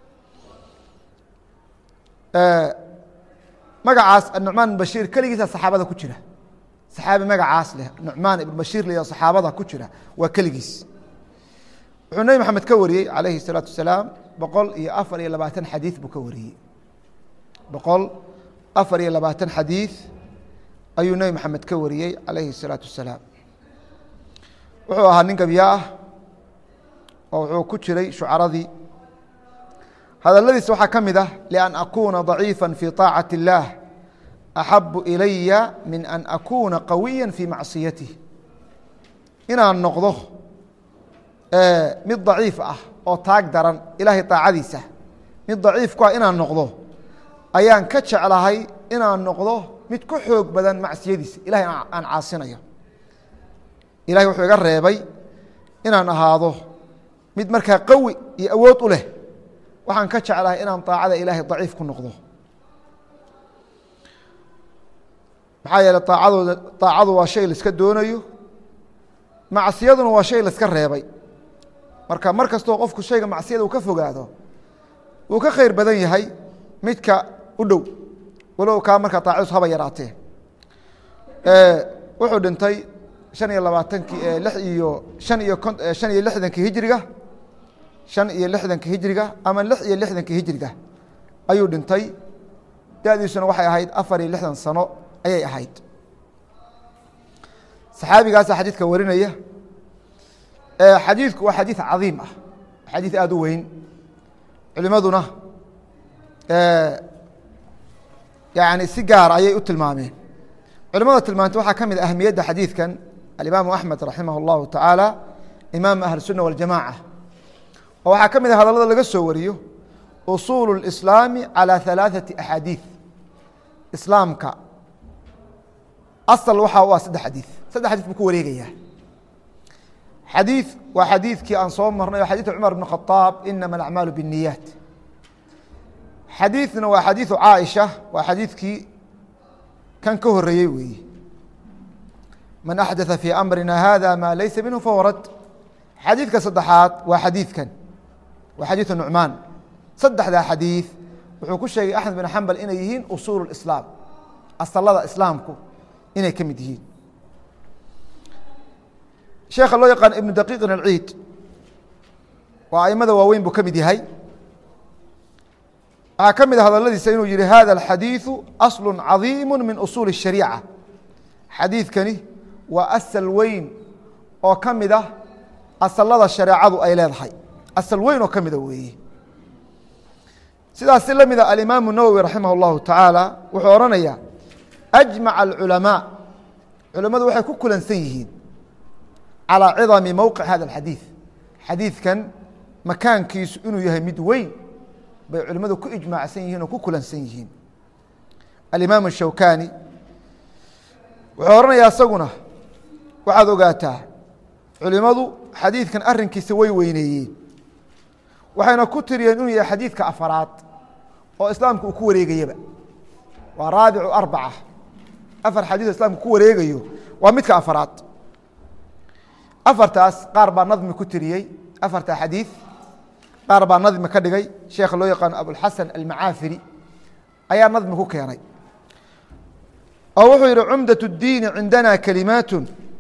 magacaas anucmaan ibn bashiir keligiisa saxaabada ku jira saxaabi magacaas leh nucmaan ibn bashiir l saxaabada ku jira waa keligiis wuxuu nebi maxamed ka wariyey calayhi الsalaatu wasalaam boqol iyo afar iyo labaatan xadiid buu ka wariyey boqol afar iyo labaatan xadiid ayuu nebi maxamed ka wariyey calayhi الsalaatu wasalaam wuxuu ahaa nin gabya ah oo wuxuu ku jiray shucaradii hadaladiis waxaa ka mid ah lian akuuna ضaciifa fi طaacaة الlah axabu ilaya min an akuuna qawiya fi macsiyatih inaan noqdo mid daciif ah oo taag daran ilaahay طaacadiisa mid daciif ku ah inaan noqdo ayaan ka jeclahay inaan noqdo mid ku xoog badan macsiyadiisa ilahay aan caasinayo ilahay wuxuu iga reebay inaan ahaado mid markaa qawi iyo awood u leh waxaan ka jeclahay inaan طaacada ilaahay daciif ku noqdo maxaa yeele aacadooda طaacadu waa shay laiska doonayo macsiyaduna waa shay laiska reebay marka mar kastoo qofku shayga macsiyada uu ka fogaado wuu ka khayr badan yahay midka u dhow walow kaa markaa طaacadiisu haba yaraatee wuxuu dhintay شhan iyo labaatankii lix iyo han iyo shan iyo lixdankii hijriga shan iyo lixdanka hijriga ama lix iyo lixdanka hijriga ayuu dhintay dadiisuna waxay ahayd afar iyo lixdan sano ayay ahayd saxaabigaasa xadiidka warinaya xadiidku waa xadiid cadiim ah xadiid aada u weyn culimaduna yani si gaar ayay u tilmaameen culimada tilmaantay waxaa ka mid a ahmiyadda xadiidkan alimaamu axmed raximah اllahu tacaala imaam ahl الsuna waljamaca oo waxaa ka mid a hadallada laga soo wariyo usuulu اlislaami calى ثalaaثaةi axaadiiث islaamka asal waxaa u ah saddex xadiiث saddex xadيث buu ku wareegayaa xadiiث waa xadiidkii aan soo marnay oo xadiiث cumar bn khطaab inama اlacmaalu bالniyaat xadiiثna waa xadiiثu caaisha waa xadiidkii kan ka horeeyey weeye man axdaثa fii amrina hada ma laysa minhu fahuwa rad xadiidka saddexaad waa xadiidkan waa xadiiثu nucmaan saddexdaa xadiiث wuxuu ku sheegay axmed bin xambal inay yihiin usuul اislaam asalada islaamku inay ka mid yihiin sheekha loo yaqaan ibnu daqiiqin alciid waa aimada waaweyn buu ka mid yahay waxaa ka mid a hadaladiisa inuu yihi hada alxadiiثu aslu cadiimu min usuuli الshariica xadiidkani waa asal weyn oo ka mid ah asalada shareecadu ay leedahay asal weyn oo ka mida weeye sidaasi la mida alimaamu nawowi raximah اllahu tacaala wuxuu odhanaya ajmaca alculamaa culimmadu waxay ku kulansan yihiin calىa cidami mowqic hada اxadiiث xadiidkan makaankiisu inuu yahay mid weyn bay culimmadu ku ijmaacsan yihiin oo ku kulansan yihiin alimaam الshawkani wuxuu odhanayaa isaguna waxaad ogaataa culimadu xadiidkan arinkiisa way weyneeyeen waxayna ku tiriyeen inuu yahay xadiidka afaraad oo islaamka uu ku wareegayaba waa raabicu arbaca afar xadiis islaamka ku wareegayo waa midka afaraad afartaas qaar baa nadmi ku tiriyey afarta xadiid qaar baa nadmi ka dhigay sheekha loo yaqaano abulxasan almacaafiri ayaa nadmi ku keenay oo wuxuu yihi cumdaة الdiini cindana kalimaat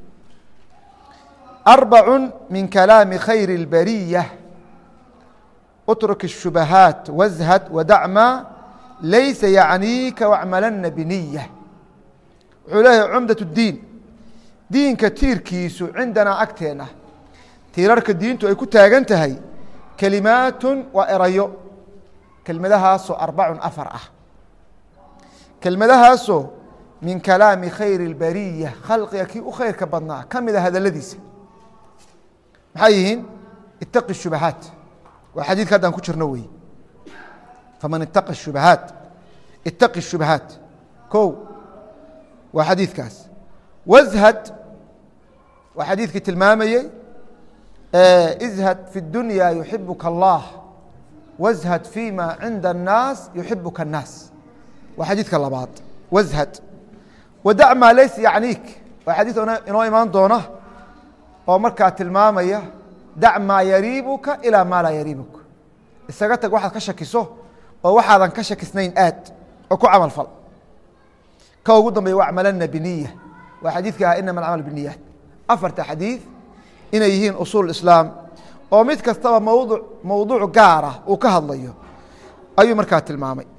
arbac min kalaami khayr اlbariya اtruk الshubahaat wazhad wadacma laysa yacniika wacmalana biniya wuxuu leeyahay cumdaة الdiin diinka tiirkiisu cindanaa agteena tiirarka diintu ay ku taagan tahay kelimaatun waa erayo kelmadahaasoo arbacun afar ah kelmadahaasoo min kalaami khayr اlbariya khalqiga kii u khayrka badnaa ka mida hadaladiisa maxay yihiin itaqi shubahaat waa xadiidka haddaan ku jirno wey faman itaqa shubahaat itaqi shubahaat ko waa xadiidkaas wazhad waa xadiidkii tilmaamayey izhad fi اdunya yuxibuka allah wazhad fima cinda الnaas yuxibuka الnaas waa xadiidka labaad wazhad wadac maa laysa yacniik waa xadiid inoo imaan doona oo markaa tilmaamaya dac maa yariibuka ilaa maa laa yariibuka isaga tag waxaad ka shakiso oo waxaadan ka shakisnayn aad oo ku camal fal ka ugu dambeya wacmalana biniya waa xadiidka ah inama alcamal biniyaat afarta xadiid inay yihiin usuul islaam oo mid kastaba mawdu mowduuc gaara uu ka hadlayo ayuu markaa tilmaamay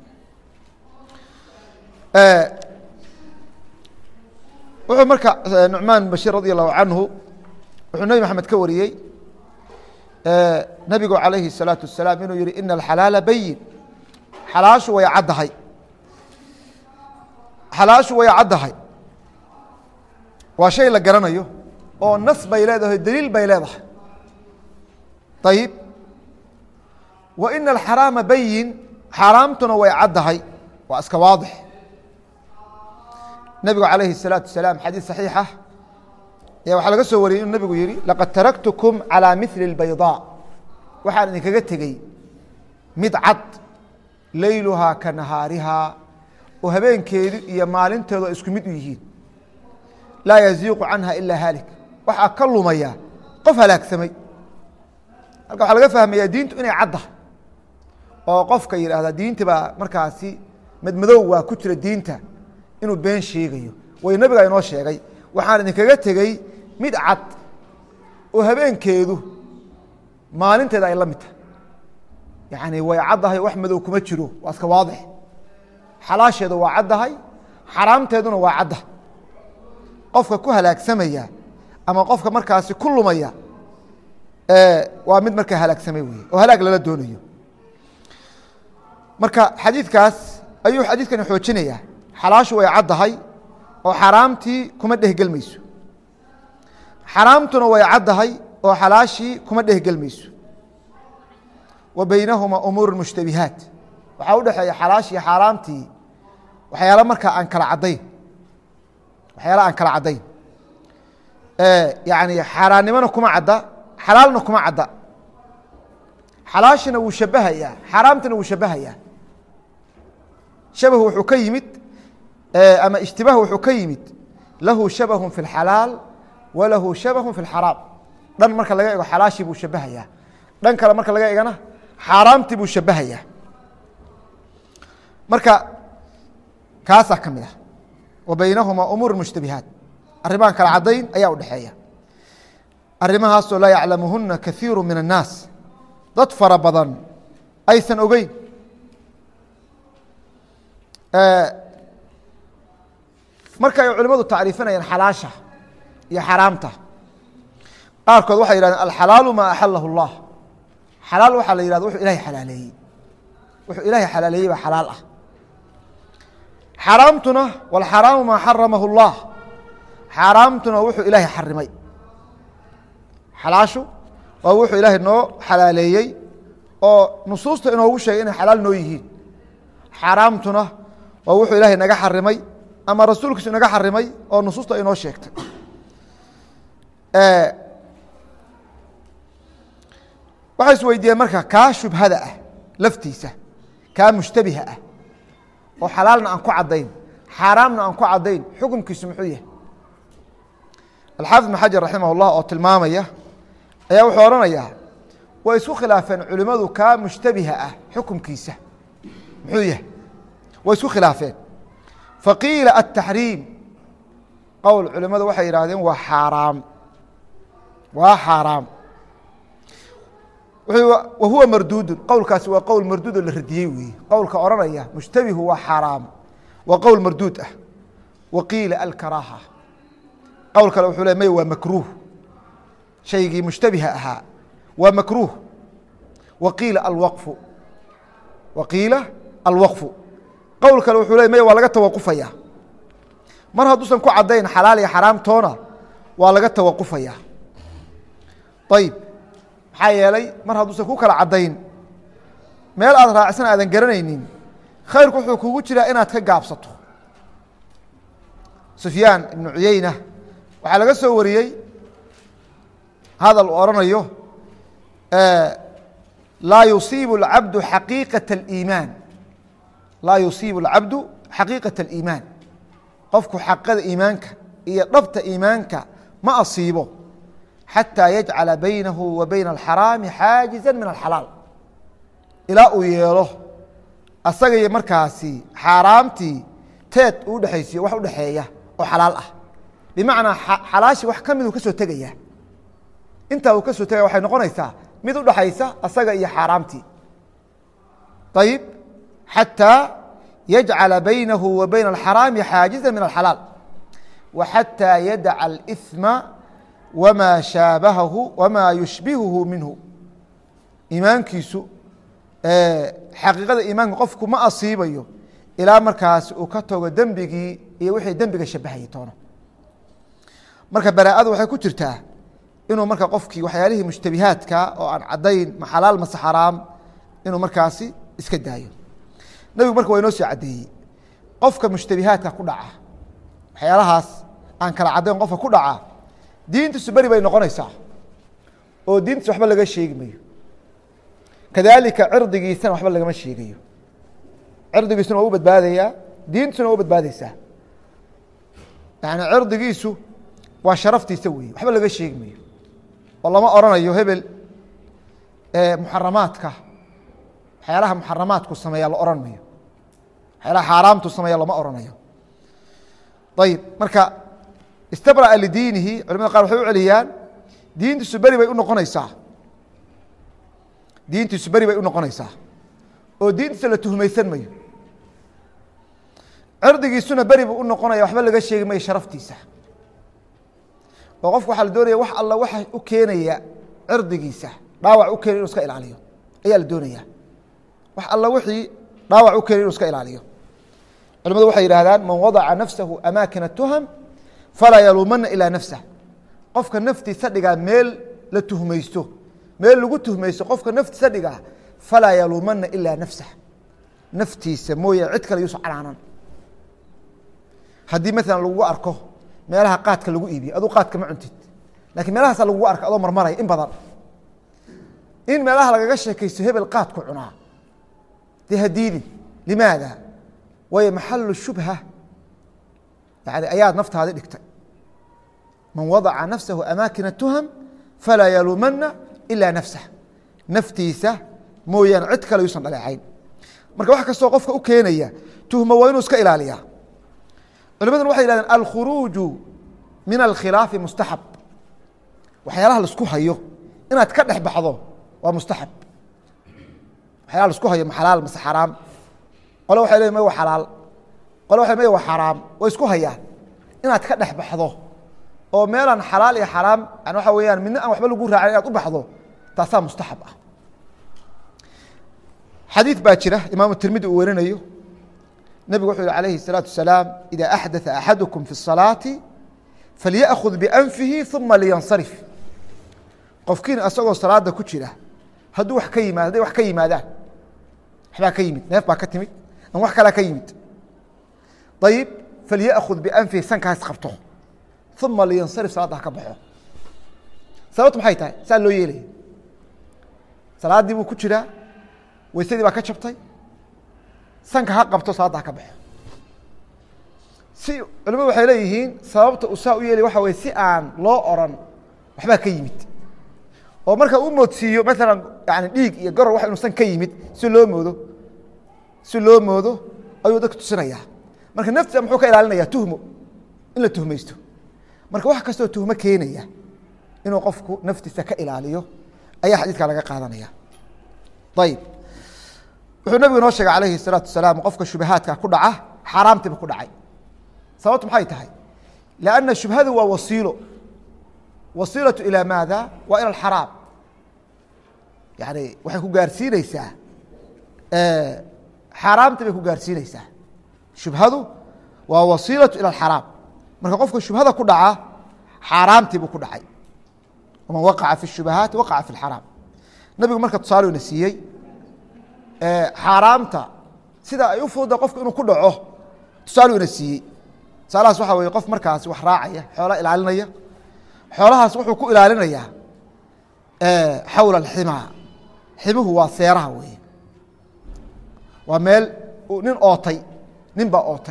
wuxuu marka nucmaan bashir radi allahu canhu wuxuu nebi maxamed ka wariyey nebigu calayhi الsalaatu wasalaam inuu yihi ina alxalaala bayin xalaashu way caddahay xalaashu way caddahay waa shay la garanayo oo nas bay leedahay daliil bay leedahay ayib wa ina alxaraama bayin xaaraamtuna way caddahay waa iska waadix nebigu calayhi الsalaatu wasalaam xadiid saxiixa ayaa waxaa laga soo wariyey inuu nebigu yihi laqad taraktukum calىa mili اlbayضاء waxaan idinkaga tegey mid cad leyluhaa ka nahaarihaa oo habeenkeedu iyo maalinteedu ay isku mid u yihiin laa yaziiqu canha ilaa haalik waxaa ka lumaya qof halaagsamay halka waxaa laga fahmayaa diintu inay caddahay oo qofka yidhaahda diinta baa markaasi madmadow waa ku jira diinta inuu been sheegayo way nebiga inoo sheegay waxaan idinkaga tegey mid cad oo habeenkeedu maalinteeda ay la mid tahay yacni way caddahay wax madow kuma jiro waa iska waadix xalaasheedu waa caddahay xaraamteeduna waa cadda qofka ku halaagsamaya ama qofka markaasi ku lumaya waa mid markaa halaagsamay wey oo halaag lala doonayo marka xadiidkaas ayuu xadiidkani xoojinaya xalaashu way caddahay oo xaraamtii kuma dhehgelmayso xaraamtuna way caddahay oo xalaashii kuma dhehgelmayso wa beynahuma umuur mushtabihaat waxaa u dhexeeya xalaashii xaaraamtii waxyaala markaa aan kala caddayn waxyaala aan kala caddayn yani xaaraannimona kuma cadda xalaalna kuma cadda xalaashina wuu shabahayaa xaaraamtina wuu shabahayaa shabahu wuxuu ka yimid ama ishtibaah wuxuu ka yimid lahu shabahu fi اlxalaal walahu shabahu fi اlxaraam dhan marka laga ego xalaashii buu shabahayaa dhan kale marka laga egana xaaraamtii buu shabahayaa marka kaasaa ka mid ah wa baynahuma umuur mushtabihaat arrimahan kala caddayn ayaa udhexeeya arrimahaasoo laa yaclamuhuna kaiiru min الnaas dad fara badan aysan ogeyn marka ay culimadu tacriifinayaan xalaasha iyo xaraamta qaarkood waxay yihahdeen alxalaalu maa axalahu اllah xalaal waxaa la yihahda wuxuu ilahay xalaaleeyey wuxuu ilaahay xalaaleeyey baa xalaal ah xaraamtuna wاlxaraamu maa xaramahu اllah xaaraamtuna wuxuu ilaahay xarimay xalaashu waa wuxuu ilaahay noo xalaaleeyey oo nusuusta inoogu sheegay inay xalaal noo yihiin xaaraamtuna waa wuxuu ilaahay naga xarimay ama rasuulkiisu naga xarimay oo nusuusta inoo sheegtay waxay is weydiiyeen marka kaa shubhada ah laftiisa kaa mushtabiha ah oo xalaalna aan ku caddayn xaaraamna aan ku caddayn xukumkiisu muxuu yahay alxaafid ibn xajar raximah اllah oo tilmaamaya ayaa wuxuu odhanayaa way isku khilaafeen culimmadu kaa mushtabiha ah xukumkiisa muxuu yahay way isku khilaafeen faqiila ataxriim qowl culimmadu waxay yidhahdeen waa xaaraam waa xaaraam wahuwa marduudun qowlkaasi waa qowl marduudoo la radiyey weeye qowlka odhanaya mushtabihu waa xaaraam waa qowl marduud ah wa qiila alkaraaha qowl kale wuxuu le may waa makruuh shaygii mushtabiha ahaa waa makruuh wa qiila alwaqfu wa qiila alwaqfu qowl kale wuxuu le may waa laga tawaqufaya mar hadduusan ku caddayn xalaal iyo xaraamtoona waa laga tawaqufaya ayib maxaa yeelay mar hadduusan ku kala caddayn meel aad raacsan aadan garanaynin khayrku wuxuu kugu jiraa inaad ka gaabsato sufyaan ibnu cuyeyna waxaa laga soo wariyey hadal uu odhanayo laa yusiibu اlcabdu xaqiiqaة اliimaan laa yusiibu اlcabdu xaqiiqaة اliimaan qofku xaqada iimaanka iyo dhabta iimaanka ma asiibo xatىa yajcala baynahu wa bayna alxaraami xaajiza min alxalaal ilaa uu yeelo asaga iyo markaasi xaaraamtii teed uu udhexaysiyo wax udhexeeya oo xalaal ah bimacnaa xalaashi wax ka miduu ka soo tegaya intaa uu ka soo tegaya waxay noqonaysaa mid udhaxaysa asaga iyo xaaraamtii ayib xatىa yajcala baynahu wa bayna alxaraami xaajiza min alxalaal wa xatىa yadaca اlإثma wma shaabahahu wma yushbihuhu minhu iimaankiisu xaqiiqada iimaanka qofku ma asiibayo ilaa markaas uu ka tago dembigii iyo wixii dembiga shabahayay toono marka baraa'adu waxay ku jirtaa inuu marka qofkii waxyaalihii mushtabihaadka oo aan caddayn ma xalaal mase xaraam inuu markaasi iska daayo nebigu marka waa inoo soo caddeeyey qofka mushtabihaadka ku dhaca waxyaalahaas aan kala caddayn qofka ku dhaca diintiisu beri bay noqonaysaa oo diintiisa waxba laga sheegi mayo kadaalika cirdigiisana waxba lagama sheegayo cirdigiisuna waa u badbaadayaa diintiisuna waa u badbaadeysaa yani cirdigiisu waa sharaftiisa weeye waxba laga sheegi mayo oo lama oranayo hebel muxaramaadka waxyaalaha muxaramaadku sameeya la oran mayo waxyaalaha xaaraamtu sameeya lama oranayo ayib marka istabra'a lidiinihi culamada qaar waxay u celiyaan diintiisu beri bay u noqonaysaa diintiisu beri bay u noqonaysaa oo diintiisa la tuhmaysan mayo cirdigiisuna beri buu u noqonaya waxba laga sheegi mayo sharaftiisa oo qofku waxaa la doonaya wax alla waxa u keenaya cirdigiisa dhaawac u keenay inu iska ilaaliyo ayaa la doonaya wax alla wixii dhaawac u keenay inu iska ilaaliyo culimadu waxay yidhahdaan man wadaca nafsahu amaakina tuham falaa yaluumana ilaa nafsah qofka naftiisa dhigaa meel la tuhmaysto meel lagu tuhmaysto qofka naftiisa dhigaa falaa yaluumana ilaa nafsah naftiisa mooye cid kale yuusa canaanan haddii maalan lagugu arko meelaha qaadka lagu iibiyo aduu qaadka ma cuntid lakiin meelahaasa lagugu arko adoo marmaraya in badan in meelaha lagaga sheekaysto hebel qaadku cunaa dee hadiidin limaada waayo maxalu shubha yani ayaad naftaadi dhigtay man wadaca nafsahu amaakina tuham falaa yaluumana ilaa nafsah naftiisa mooyaane cid kale yuusan dhaleecayn marka wax kastoo qofka u keenaya tuhmo waa inuu iska ilaaliya culimaduna waxay yihahdeen alkhuruuju min alkhilaafi mustaxab waxyaalaha laisku hayo inaad ka dhex baxdo waa mustaxab waxyaalaha laisku hayo ma xalaal mase xaraam qole waxay leeyiin may wa xalaal qole waxay may wa xaraam way isku hayaan inaad ka dhex baxdo oo meelaan xalaal iyo xaraam yani waxa weeyaan midna aan waxba lagu raacin inaad u baxdo taasaa mustaxab ah xadiid baa jira imaamu tirmidi uu werinayo nebigu wuxuu yihi alayhi الsalaaةu wasalaam ida axdaثa axadukum fi الصalaaةi falyaأkhud biأnfihi ثuma liyansarif qofkiina isagoo salaada ku jira hadduu wax ka yimaado hadday wax ka yimaadaan waxbaa ka yimid neef baa ka timid ama wax kalaa ka yimid ayib falyaأkhud bianfihi sankaas qabto uma liyansarif salaadda ha ka baxo sababtu maxay tahay saa loo yeelaya salaaddii buu ku jiraa weysadii baa ka jabtay sanka ha qabto salaadda ha ka baxo si culimadu waxay leeyihiin sababta uu saa u yeelay waxa weye si aan loo oran waxbaa ka yimid oo marka u moodsiiyo maalan yani dhiig iyo goror wax inuusan ka yimid si loo moodo si loo moodo ayuu dadka tusinayaa marka naftiisa muxuu ka ilaalinaya tuhmo in la tuhmaysto marka wax kastoo tuhmo keenaya inuu qofku naftiisa ka ilaaliyo ayaa xadiidka laga qaadanaya ayib wuxuu nabigu noo sheegay alayhi الsalaatu wasalaam qofka shubahaadka ku dhaca xaaraamtiiba ku dhacay sababtu maxay tahay lanna shubhadu waa wasiilo wasiilaةu ilى maada waa ilى اxaraam yani waxay ku gaarsiineysaa xaaraamti bay ku gaarsiineysaa shubhadu waa wasiilaةu ilى اxaraam marka qofka shubhada ku dhaca xaaraamtii buu ku dhacay man waqaca fi الshubahaati waqaca fi اxaraam nabigu marka tusaale na siiyey xaaraamta sida ay u fududa qofku inuu ku dhaco tusaale ina siiyey tusaalahaas waxa weye qof markaas wax raacaya xoola ilaalinaya xoolahaas wuxuu ku ilaalinayaa xawla اximaa ximuhu waa seeraha weye waa meel nin ootay nin baa ootay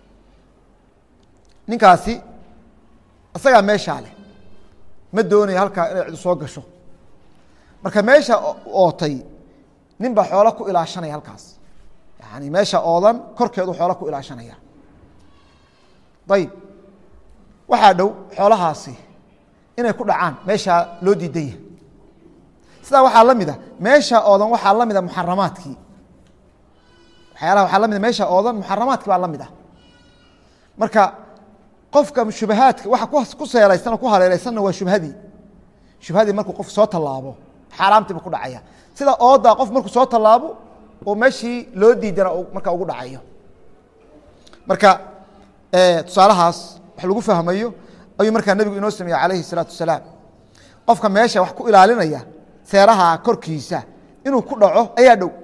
ninkaasi isagaa meeshaa leh ma doonaya halkaa inay cidu soo gasho marka meesha ootay nin baa xoolo ku ilaashanaya halkaas yani meesha oodan korkeedu xoolo ku ilaashanaya ayib waxaa dhow xoolahaasi inay ku dhacaan meeshaa loo diidan yahay sidaa waxaa la mida meesha oodan waxaa la mida muxaramaadkii waxyaalaha waxaa la mida meesha oodan muxaramaadkii baa la mid ah marka qofka shubahaadka waxa ku seeraysan oo ku haleelaysanna waa shubhadii shubhadii markuu qof soo tallaabo xaaraamtiiba ku dhacaya sida oodaa qof markuu soo tallaabo oo meeshii loo diidana marka ugu dhacayo marka tusaalahaas wax lagu fahmayo ayuu markaa nebigu inoo sameeyey calayhi الsalaatu wasalaam qofka meesha wax ku ilaalinaya seeraha korkiisa inuu ku dhaco ayaa dhow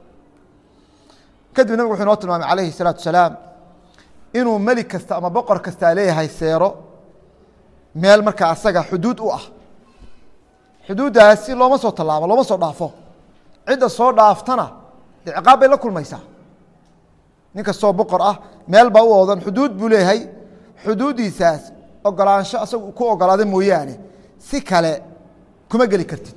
kadib nebigu wuxuu inoo tilmaamay calayhi الsalaatu wasalaam inuu melig kasta ama boqor kastaa leeyahay seero meel markaa asaga xuduud u ah xuduuddaasi looma soo tallaabo looma soo dhaafo cidda soo dhaaftana dee ciqaab bay la kulmaysaa nin kastoo boqor ah meel baa u oodan xuduud buu leeyahay xuduuddiisaas ogolaansho asagu ku ogolaada mooyaane si kale kuma geli kartid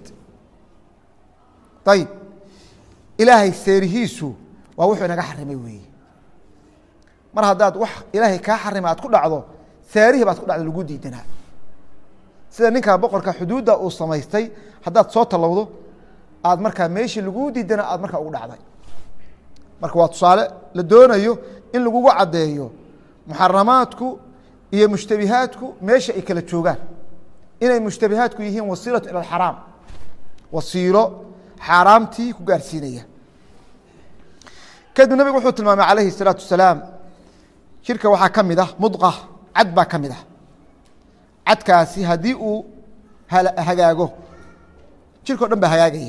ayib ilaahay seerihiisu waa wuxuu inaga xarimay weeye mar haddaad wax ilaahay kaa xarima aad ku dhacdo seerihii baad ku dhacdo lagu diidanaa sida ninkaa boqorka xuduudda uu samaystay haddaad soo tallowdo aad markaa meeshii laguu diidana aad markaa ugu dhacday marka waa tusaale la doonayo in lagugu caddeeyo muxaramaadku iyo mushtabihaadku meesha ay kala joogaan inay mushtabihaadku yihiin wasiilatu ila axaraam wasiilo xaaraamtii ku gaarsiinaya kadib nabigu wuxuu tilmaamay calayhi الsalaatu wasalaam jirka waxaa ka mid ah mudqa cad baa ka mid ah cadkaasi haddii uu hagaago jirkao dhan baa hagaagaya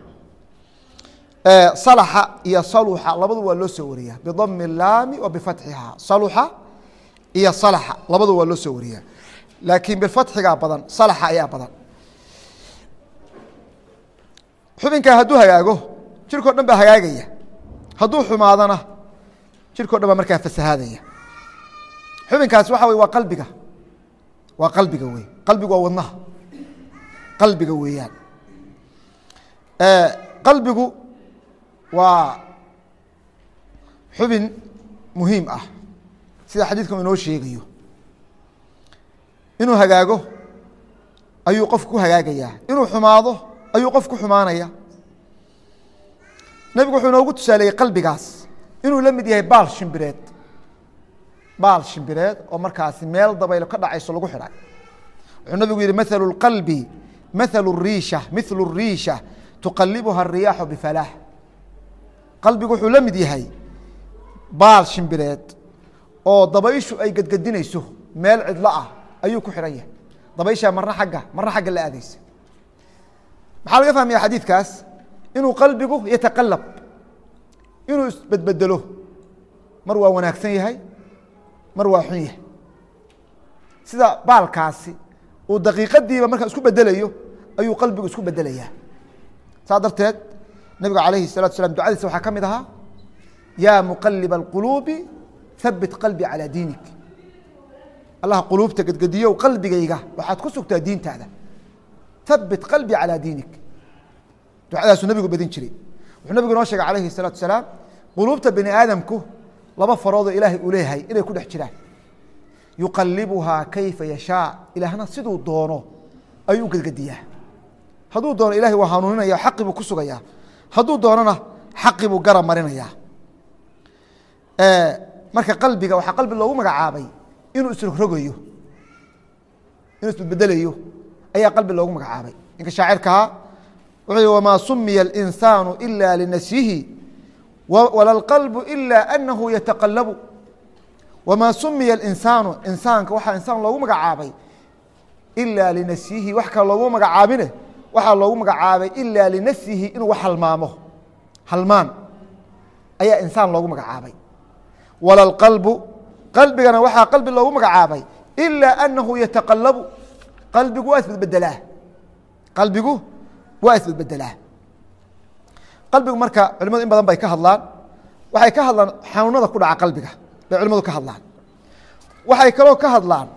salaxa iyo saluxa labadu waa loo soo wariyaa bidami اlaami wa bifatxiha saluxa iyo salaxa labadu waa loo soo wariyaa laakiin bifatxigaa badan salaxa ayaa badan xubinkaa hadduu hagaago jirkao dhan baa hagaagaya hadduu xumaadana jirkao dhan baa markaa fasahaadaya xubinkaasi waxa wey waa qalbiga waa qalbiga wey qalbigu waa wadnaha qalbiga weeyaan qalbigu waa xubin muhiim ah sida xadiidkan inoo sheegayo inuu hagaago ayuu qofku ku hagaagayaa inuu xumaado ayuu qof ku xumaanaya nebigu wuxuu inoogu tusaaleeyey qalbigaas inuu la mid yahay baal shimbireed baal shimbireed oo markaasi meel dabaylo ka dhacayso lagu xidhay wuxuu nabigu yihi maثل الqلbi maثل الriisha miثl الriisha tuqalibuha الriyaaxu bifalaah qalbigu wuxuu la mid yahay baal shimbireed oo dabayshu ay gedgedinayso meel cidlo ah ayuu ku xidhan yahay dabayshaa marna agga marna xagga la aadeysa maxaa laga fahmaya xadiidkaas inuu qalbigu yataqalab inuu isbedbedelo mar waa wanaagsan yahay mar waa xun yahay sida baalkaasi uu daqiiqadiiba markaa isku bedelayo ayuu qalbigu isku bedelayaa saas darteed nabiga alayhi الsalatu slam ducadiisa waxaa ka mid ahaa yaa muqaliba اlquluubi habit qalbi calىa diinik allah quluubta gedgediyow qalbigayga waxaad ku sugtaa diintaada habit qalbi calىa diinik ducadaasuu nabigu badin jiray wuxuu nabigu inoo sheegay alayhi الsalatu salaam quluubta bini aadamku laba faroodoo ilaahay uu leeyahay inay ku dhex jiraan yuqalibuhaa kayfa yashaa ilaahna siduu doono ayuu u gedgediyaa hadduu doono ilahay waa hanuuninaya xaqi buu ku sugayaa hadduu doonona xaqi buu garab marinayaa marka qalbiga waxaa qalbi loogu magacaabay inuu isrogrogayo inuu isbedbedelayo ayaa qalbi loogu magacaabay ninka shaacirkaha wuxuu yihi wamaa sumiya اlinsaanu ila linasyihi wala اlqalbu ila anahu yataqalabu wamaa sumiya اlinsaanu insaanka waxaa insaan loogu magacaabay ila linasyihi wax kale loogu magacaabine waxaa loogu magacaabay ila linafsihi inuu wax halmaamo halmaan ayaa insaan loogu magacaabay wala اlqalbu qalbigana waxaa qalbi loogu magacaabay ila anahu yataqalabu qalbigu waa isbedbedelaa qalbigu waa isbedbedelaa qalbigu marka culimadu in badan bay ka hadlaan waxay ka hadlaan xanuunada ku dhaca qalbiga bay culimadu ka hadlaan waxay kaloo ka hadlaan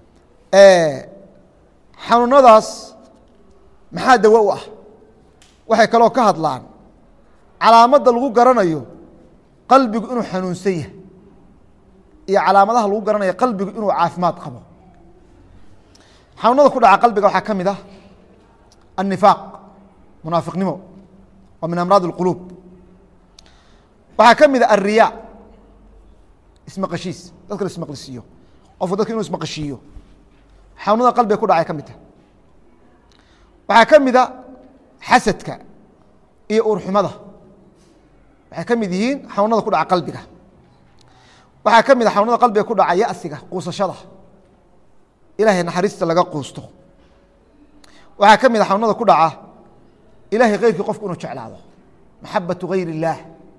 xanuunadaas maxaa dawo u ah waxay kaloo ka hadlaan calaamadda lagu garanayo qalbigu inuu xanuunsan yahay iyo calaamadaha lagu garanayo qalbigu inuu caafimaad qabo xanuunada ku dhaca qalbiga waxaa ka mid ah annifaaq munaafiqnimo waa min amraad اlquluub waxaa ka mid a alriyaa ismaqashiis dadka la ismaqlisiiyo qofku dadka inuu ismaqashiiyo xanuunada qalbiga ku dhacay ka mid taha waxaa ka mida xasadka iyo uurxumada waxay ka mid yihiin xanuunada ku dhaca qalbiga waxaa ka mid a xanuunada qalbiga ku dhaca yasiga quusashada ilahay naxariista laga quusto waxaa ka mid a xanuunada ku dhaca ilahay keyrkii qofku inuu jeclaado maxabatu gayr اllaah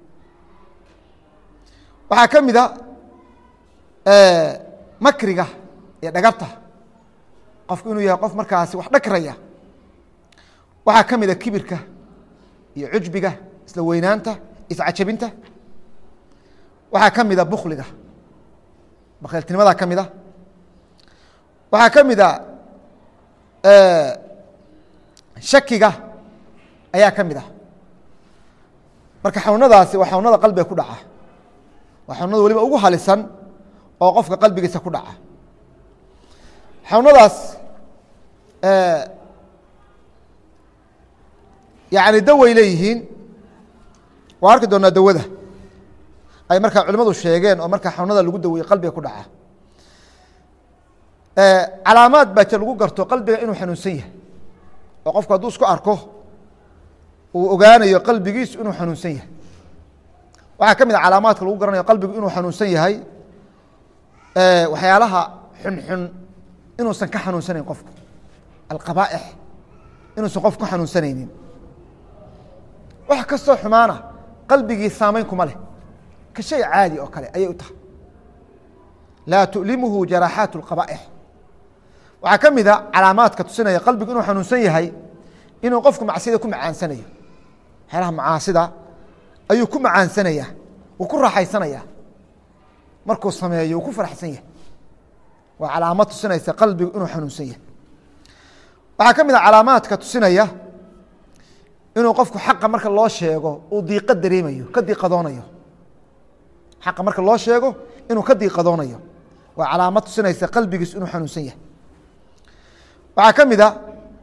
waxaa ka mid a makriga iyo dhagarta qofku inuu yahay qof markaasi wax dhagraya waxaa ka mida kibirka iyo cujbiga isla weynaanta iscajabinta waxaa ka mida bukliga bakheeltinimadaa ka mida waxaa ka mida shakiga ayaa ka mid ah marka xanuunadaasi waa xanuunada qalbiga ku dhaca waa xanuunada waliba ugu halisan oo qofka qalbigiisa ku dhaca xanuunadaas yani daway leeyihiin waa arki doonaa dawada ay markaa culimadu sheegeen oo markaa xanuunada lagu daweeye qalbiga ku dhaca calaamaad baa jir lagu garto qalbiga inuu xanuunsan yahay oo qofku hadduu isku arko uu ogaanayo qalbigiisu inuu xanuunsan yahay waxaa ka mid a calaamaadka lagu garanayo qalbigu inuu xanuunsan yahay waxyaalaha xunxun inuusan ka xanuunsanayn qofku alqabaaix inuusan qof ku xanuunsanaynin wax kastoo xumaana qalbigii saamayn kuma leh ka shay caadi oo kale ayay u tahay laa tu'limuhu jaraaxaat اlqaba'ix waxaa ka mid a calaamaadka tusinaya qalbigu inuu xanuunsan yahay inuu qofku macsida ku macaansanayo waxyaalaha macaasida ayuu ku macaansanaya wuu ku raaxaysanaya markuu sameeyo wuu ku faraxsan yahay waa calaamad tusinaysa qalbigu inuu xanuunsan yahay waxaa ka mid a calaamaadka tusinaya inuu qofku xaqa marka loo sheego uu diiqo dareemayo ka diiqadoonayo xaqa marka loo sheego inuu ka diiqadoonayo waa calaamad tusinaysa qalbigiisu inuu xanuunsan yahay waxaa ka mid a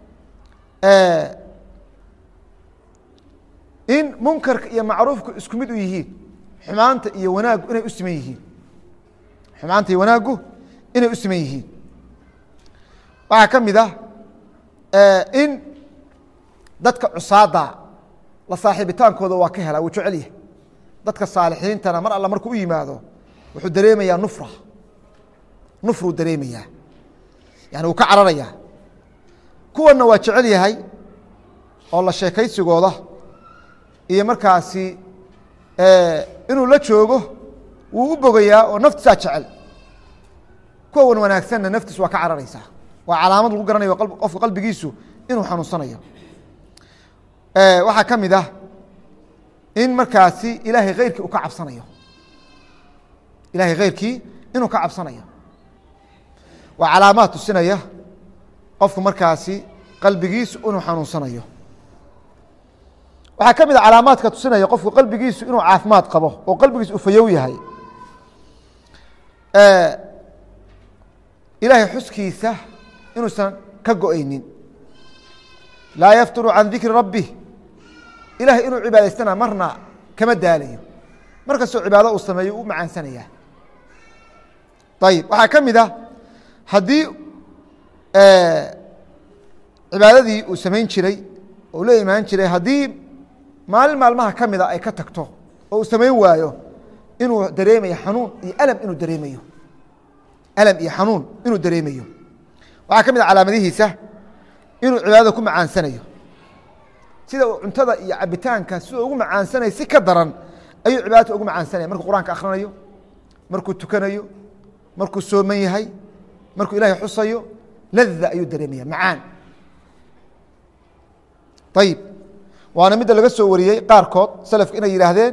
in munkarka iyo macruufku isku mid u yihiin xumaanta iyo wanaaggu inay u siman yihiin xumaanta iyo wanaaggu inay u siman yihiin waxaa ka mid ah in dadka cusaada la saaxiibitaankooda waa ka helaa wuu jecel yahay dadka saalixiintana mar alla markuu u yimaado wuxuu dareemayaa nufra nufruu dareemayaa yani wuu ka cararayaa kuwanna waa jecel yahay oo la sheekaysigooda iyo markaasi inuu la joogo wuu u bogayaa oo naftiisaa jecel kuwa wan wanaagsanna naftiis waa ka cararaysaa waa calaamad lagu garanayo qofka qalbigiisu inuu xanuunsanayo waxaa ka mid ah in markaasi ilaahay kheyrkii uu ka cabsanayo ilahay kheyrkii inuu ka cabsanayo waa calaamaad tusinaya qofku markaasi qalbigiisu inuu xanuunsanayo waxaa ka mid a calaamaadka tusinaya qofku qalbigiisu inuu caafimaad qabo oo qalbigiisu uu fayow yahay ilaahay xuskiisa inuusan ka go-aynin laa yafturu can dikri rabbih ilahay inuu cibaadaystana marna kama daalayo mar kastoo cibaado uu sameeyo u macaansanaya ayib waxaa ka mid ah haddii cibaadadii uu samayn jiray oo la imaan jiray haddii maalin maalmaha ka mida ay ka tagto oo uu samayn waayo inuu dareemayo xanuun iyo alam inuu dareemayo alam iyo xanuun inuu dareemayo waxaa ka mid a calaamadihiisa inuu cibaadada ku macaansanayo sida uu cuntada iyo cabitaanka siduu ugu macaansanaya si ka daran ayuu cibaadata ugu macaansanaya markuu qur-aanka akhrinayo markuu tukanayo markuu sooman yahay markuu ilahay xusayo lada ayuu dareemaya macaan ayib waana midda laga soo wariyey qaarkood selafka inay yidhaahdeen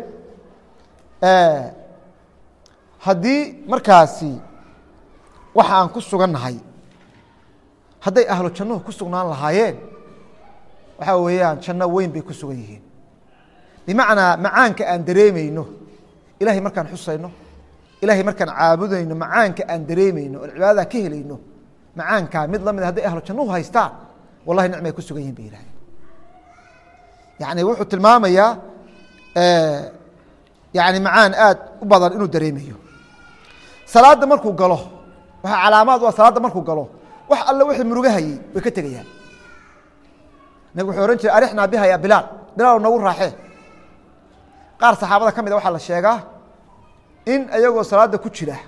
haddii markaasi waxa aan ku sugannahay hadday ahlu jannuhu ku sugnaan lahaayeen waxaa weeyaan janno weyn bay ku sugan yihiin bimacnaa macaanka aan dareemayno ilahay markaan xusayno ilahay markaan caabudayno macaanka aan dareemayno oon cibaadada ka helayno macaankaa mid lamid hadday ahlu jannuhu haystaan wallahi nicmay ku sugan yihin bay yihahdeen yani wuxuu tilmaamayaa yani macaan aad u badan inuu dareemayo salaadda markuu galo waxaa calaamaad u ah salaadda markuu galo wax alle wixii murugahayey way ka tegayaan nabig wuxuu ohan jiray arixnaa biha ya bilaal bilaal nagu raaxee qaar saxaabada ka mid a waxaa la sheegaa in ayagoo salaadda ku jira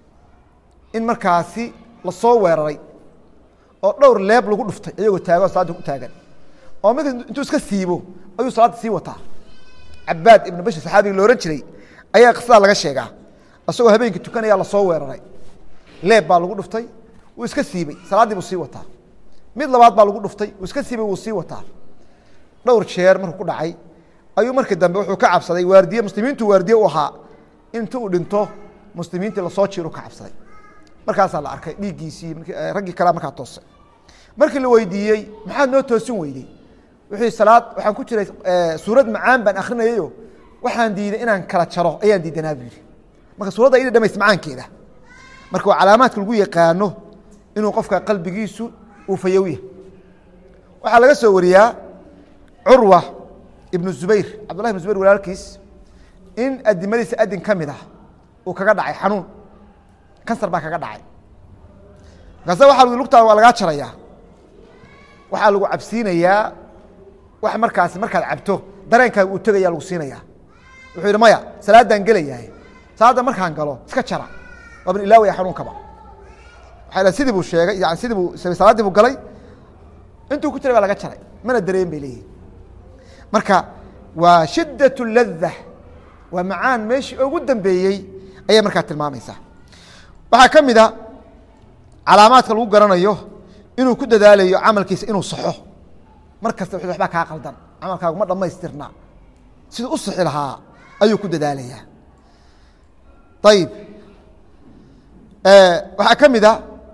in markaasi lasoo weeraray oo dhowr leeb lagu dhuftay iyagoo taagan salaadda ku taagan oo mid intuu iska siibo ayuu salaadda sii wataa cabaad ibnu bashir saxaabiga la ohan jiray ayaa qisadaa laga sheegaa isagoo habeenkii tukanaya lasoo weeraray leeb baa lagu dhuftay wuu iska siibey salaaddii buu sii wataa mid labaad baa lagu dhuftay wuu iska siibey wuu sii wataa dhowr jeer markuu ku dhacay ayuu markii dambe wuxuu ka cabsaday waardiye muslimiintu waardiye u ahaa inta uu dhinto muslimiintii lasoo jiiru ka cabsaday markaasaa la arkay dhiiggiisii raggii kalea markaa toosay markii la weydiiyey maxaad noo toosin weydey wuxuu salaad waxaan ku jiray suurad macaan baan akrinayayo waxaan diiday inaan kala jaro ayaan diidanaa buu yihi marka suuradda ida dhamays macaankeeda marka waa calaamaadka lagu yaqaano inuu qofka qalbigiisu uu fayowya waxaa laga soo wariyaa curwa ibnu zubayr cabdullahi ibnu zubayr walaalkiis in adimadiisa adin ka mid ah uu kaga dhacay xanuun kansar baa kaga dhacay markaase waxa l lugtaada waa lagaa jarayaa waxaa lagu cabsiinayaa wax markaasi markaad cabto dareenkaaga uu tegaya lagu siinayaa wuxuu yidhi maya salaaddaan gelayahay salaadda markaan galo iska jara waaban ilaawaya xanuunkaba waa sidii buu sheegay yani sidii buu salaaddii buu galay intuu ku jiray baa laga jaray mana dareen bay leeyihin marka waa shiddaة ladة waa macaan meeshii ugu dambeeyey ayay markaa tilmaamaysaa waxaa ka mid a calaamaadka lagu garanayo inuu ku dadaalayo camalkiisa inuu saxo mar kasta w waxbaa kaa qaldan camalkaagu ma dhamaystirna siduu u sixi lahaa ayuu ku dadaalayaa ayib waxaa ka mid a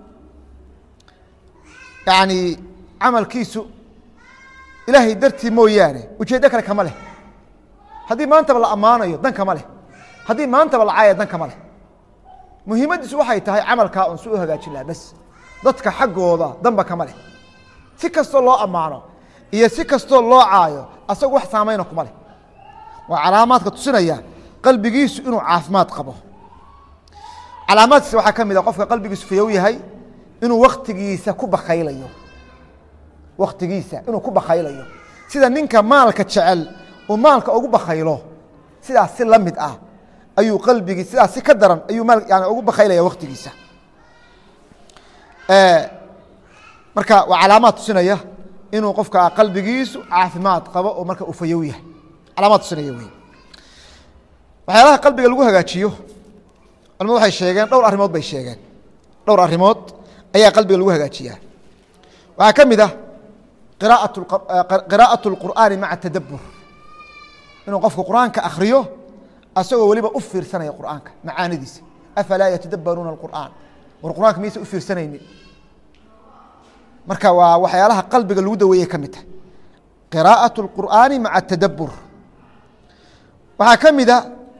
yani camalkiisu ilaahay dartii mooyaane ujeeddo kale kama leh haddii maantaba la ammaanayo dan kama leh haddii maantaba la caaya dan kama leh muhiimaddiisu waxay tahay camalkaa un si u hagaajin laha bes dadka xaggooda danba kama leh si kastoo loo ammaano iyo si kastoo loo caayo asagu wax saamayna kuma leh waa calaamaadka tusinaya qalbigiisu inuu caafimaad qabo calaamaadkiisa waxaa ka mid a qofka qalbigiisu fayow yahay inuu waktigiisa ku bakaylayo waktigiisa inuu ku bakaylayo sida ninka maalka jecel uu maalka ugu bakaylo sidaas si la mid ah ayuu qalbigii sidaas si ka daran ayuu maal yani ugu bakaylaya waktigiisa marka waa calaamaad tusinaya inuu qofka qalbigiisu caafimaad qabo oo marka uu fayow yahay calaamaad tusinaya wey waxyaalaha qalbiga lagu hagaajiyo culamadu waxay sheegeen dhowr arrimood bay sheegeen dhowr arrimood ayaa qalbiga lagu hagaajiyaa waxaa ka mid ah qiraa'aة اlqur'aani maca tadabbur inuu qofku qur'aanka akhriyo asagoo weliba u fiirsanaya qur'aanka macaanidiisa afalaa yatadabbaruuna اlqur'aan war qur'aanka miyaysa u fiirsanaynin marka waa waxyaalaha qalbiga lagu daweeyey ka mid tahay qiraa'aة اlqur'aani maca tadabbur waxaa ka mida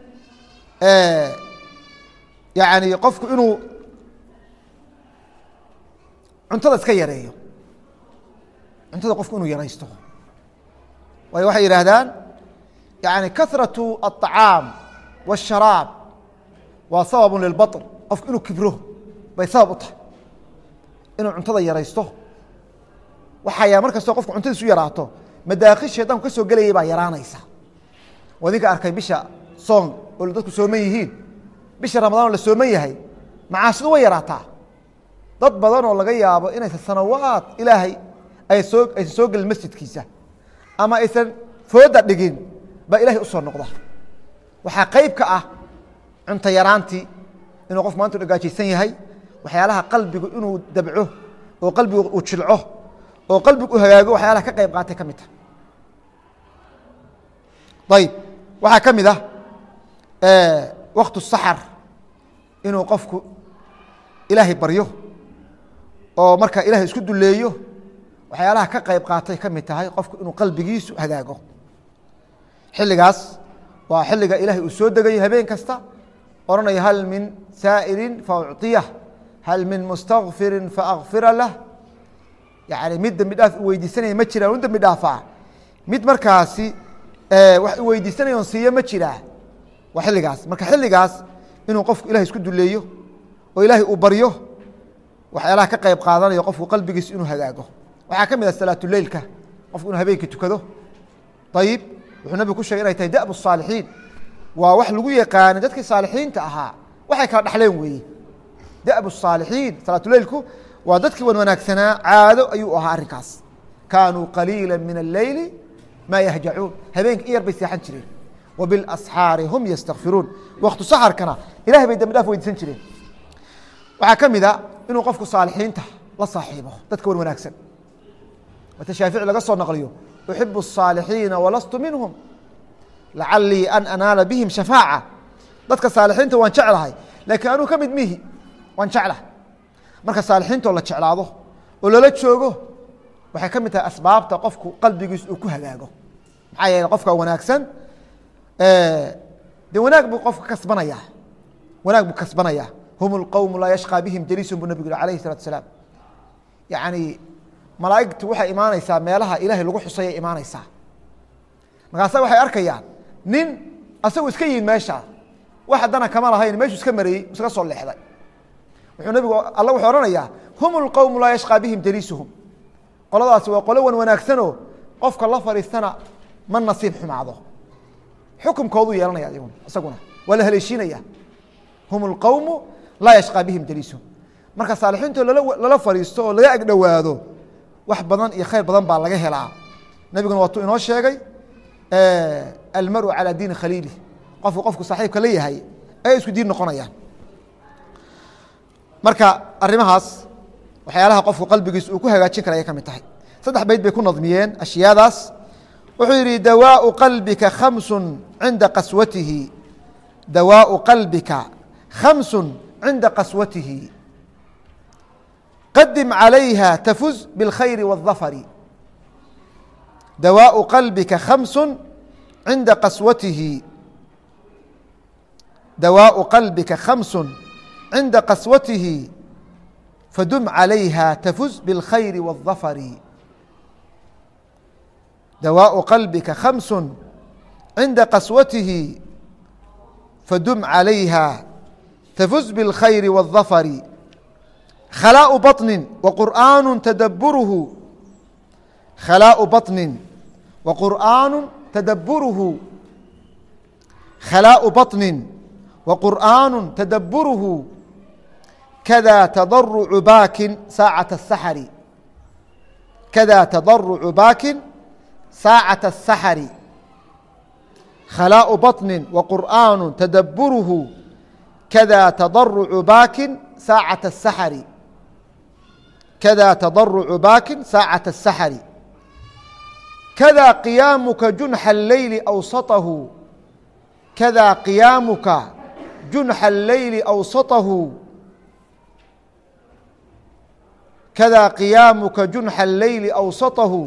yani qofku inuu cuntada iska yareeyo cuntada qofku inuu yaraysto waayo waxay yidhaahdaan yani kahraة الطacaam والsharaab waa sababu lilbaطn qofku inuu kibro bay sabab u tahay inuu cuntada yaraysto waxaya mar kastoo qofku cuntadiisu yaraato madaakil shayطanku ka soo gelayay baa yaraanaysa waa idinka arkay bisha soon oo dadku sooman yihiin bisha ramadaan oo la sooman yahay macaasidu way yaraataa dad badan oo laga yaabo inaysan sanawaad ilaahay ay soo aysan soo gelin masjidkiisa ama aysan fooda dhigin baa ilahay usoo noqda waxaa qeyb ka ah cunto yaraantii inuu qof maanta u dhagaajaysan yahay waxyaalaha qalbigu inuu dabco oo qalbigu uu jilco oo qalbigu u hagaago waxyaalaha ka qeyb qaatay ka mid ta ayb waxaa ka mid ah waktu saxar inuu qofku ilaahay baryo oo marka ilahay isku duleeyo waxyaalaha ka qeyb qaatay ka mid tahay qofku inuu qalbigiisu hagaago xilligaas waa xilliga ilahay uu soo degayo habeen kasta oranaya hal min saa'ilin faucطiyah hal min mustakfirin faakfira lah yani mid dembi dhaaf u weydiisanaya ma jiraan u dembi dhaafaa mid markaasi wax u weydiisanaya on siiyo ma jiraa waa xilligaas marka xilligaas inuu qofku ilahay isku duleeyo oo ilaahay uu baryo waxyaalaha ka qeyb qaadanayo qofku qalbigiisu inuu hagaago waxaa ka mid ah salaatuleilka qofku inuu habeenkii tukado ayib wuxuu nabigu ku shegay inay tahay da'bu الصaalixiin waa wax lagu yaqaanay dadkii saalixiinta ahaa waxay kala dhexleen weeye da'bu الصaalixiin salaatuleilku waa dadkii wan wanaagsanaa caado ayuu ahaa arrinkaas kaanuu qaliila min الleyli ma yahjacuun habeenkii in yar bay seexan jireen وبالأصحاaر هم يsتغفiruun وktu سحرkana ilahay bay dambi dhaaf weydiisan jireen waxaa ka mida inuu qofku صاaلxiinta la saaxiibo dadka wan wanaagsan wata shaafiعي laga soo naqliyo أحiب الصاaلحيiنa وlastu minهم لacalيi أn أناala bهim شhفاacة dadka صاaلxiinta waan jeclahay lakiin anuu ka mid mihi waan jeclahay marka صاaلxiinto la jeclaado oo lala joogo waxay ka mid tahay asbaabta qofku qalbigiis uu ku hagaago maxaa yeele qofka wanaagsan de wanaag buu qofka kasbanaya wanaag buu kasbanaya hum اlqowm laa yashqى bihim jaliisun buu nabig yhi alayh الsalatu asalaam yani malaa'igtu waxay imaaneysaa meelaha ilahay lagu xusayay imaaneysaa markaasa waxay arkayaan nin asagu iska yimid meesha wax haddana kama lahayn meeshuu iska marayey iska soo leexday wuxuu nabigu alla wuxuu ohanayaa hum اlqowm laa yashqى bihim jaliisuhum qoladaasi waa qolo wan wanaagsanoo qofka la fadhiistana ma nasiib xumaado xukumkoodu yeelanaya iyaguna isaguna waa la haleeshiinaya hum اlqowmu laa yashqى bihim jaliisuhum marka saalixiinto lala fadhiisto oo laga agdhowaado wax badan iyo khayr badan baa laga helaa nebiguna waatuu inoo sheegay almaru calى diini khaliili qofku qofku saaxiibka la yahay ay isku diin noqonayaan marka arimahaas waxyaalaha qofku qalbigiis uu ku hagaajin kara ayay ka mid tahay saddex bayd bay ku nadmiyeen ashyaadaas wuxuu yihi dawaaءu qalbika khamsu cinda qaswatihi dawaaءu qalbika khamsu cinda qaswatihi qadim عalayha tafuz bاlkhayr والظafr dawaaءu qalbika khamsu cinda qaswatihi dawaaءu qalbika khamsu cinda qaswatihi fadum عalayha tafuz bاlkhayr والظafr dawaaءu qalbika khamsu cinda qaswatihi fadum عalayha tafuz bاlkhayr والظafr khlاء baطni وqur'aan tadabruhu khlاء baطni وqur'aan tadabruhu khlاء baطni وqur'aan tadabruhu kada تضرع baakin saacaة السحر kada tadarucu baakin saacaة الsaxari khalaaءu baطni waqur'aanu tadaburuhu kada tadarucu baakin saacaة الsaxari kada tadarucu baakin saacaة الsaxari kada qiyaamuka junxa الleyli awsaطahu kada qiyaamuka junxa الleyli awsaطahu kada qiyaamuka junxa الleyli awsaطahu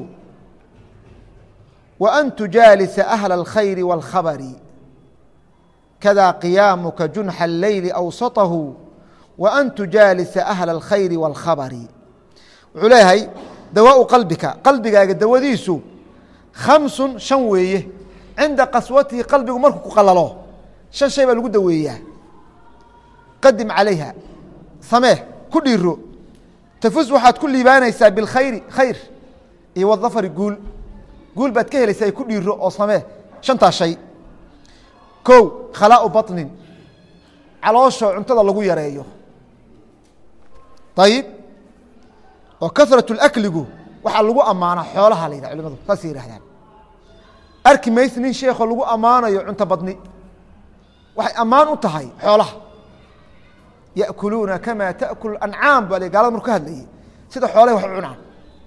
وأn تujaalisa أhل الkhayr والkhabr kada qiyaamuka junxa الleyli awsaطahu وأn tujaalisa أhل الkhayr والkhabr wuxuu leeyahay dawaaءu qalbika qalbigaaga dawadiisu khamsu shan weeye cinda qaswatihi qalbigu markuu ku qalalo shan shay baa lagu daweeyaa qadim calayha samee ku dhiiro tafus waxaad ku liibaanaysaa biاlkhayri khayr iyo wdafri guul guul baad ka helaysaa ku dhiiro oo samee shantaas shay kow khalaau baطnin caloosho cuntada lagu yareeyo ayib oo kahrat اlakligu waxaa lagu ammaana xoolaha la yidhah culimadu saasay yihahdaan arki mayse nin sheekho lagu ammaanayo cunto badni waxay ammaan u tahay xoolaha yaأkuluuna kama taأkul ancaam ba gaalada marku ka hadlayay sida xoolahay wax u cunaan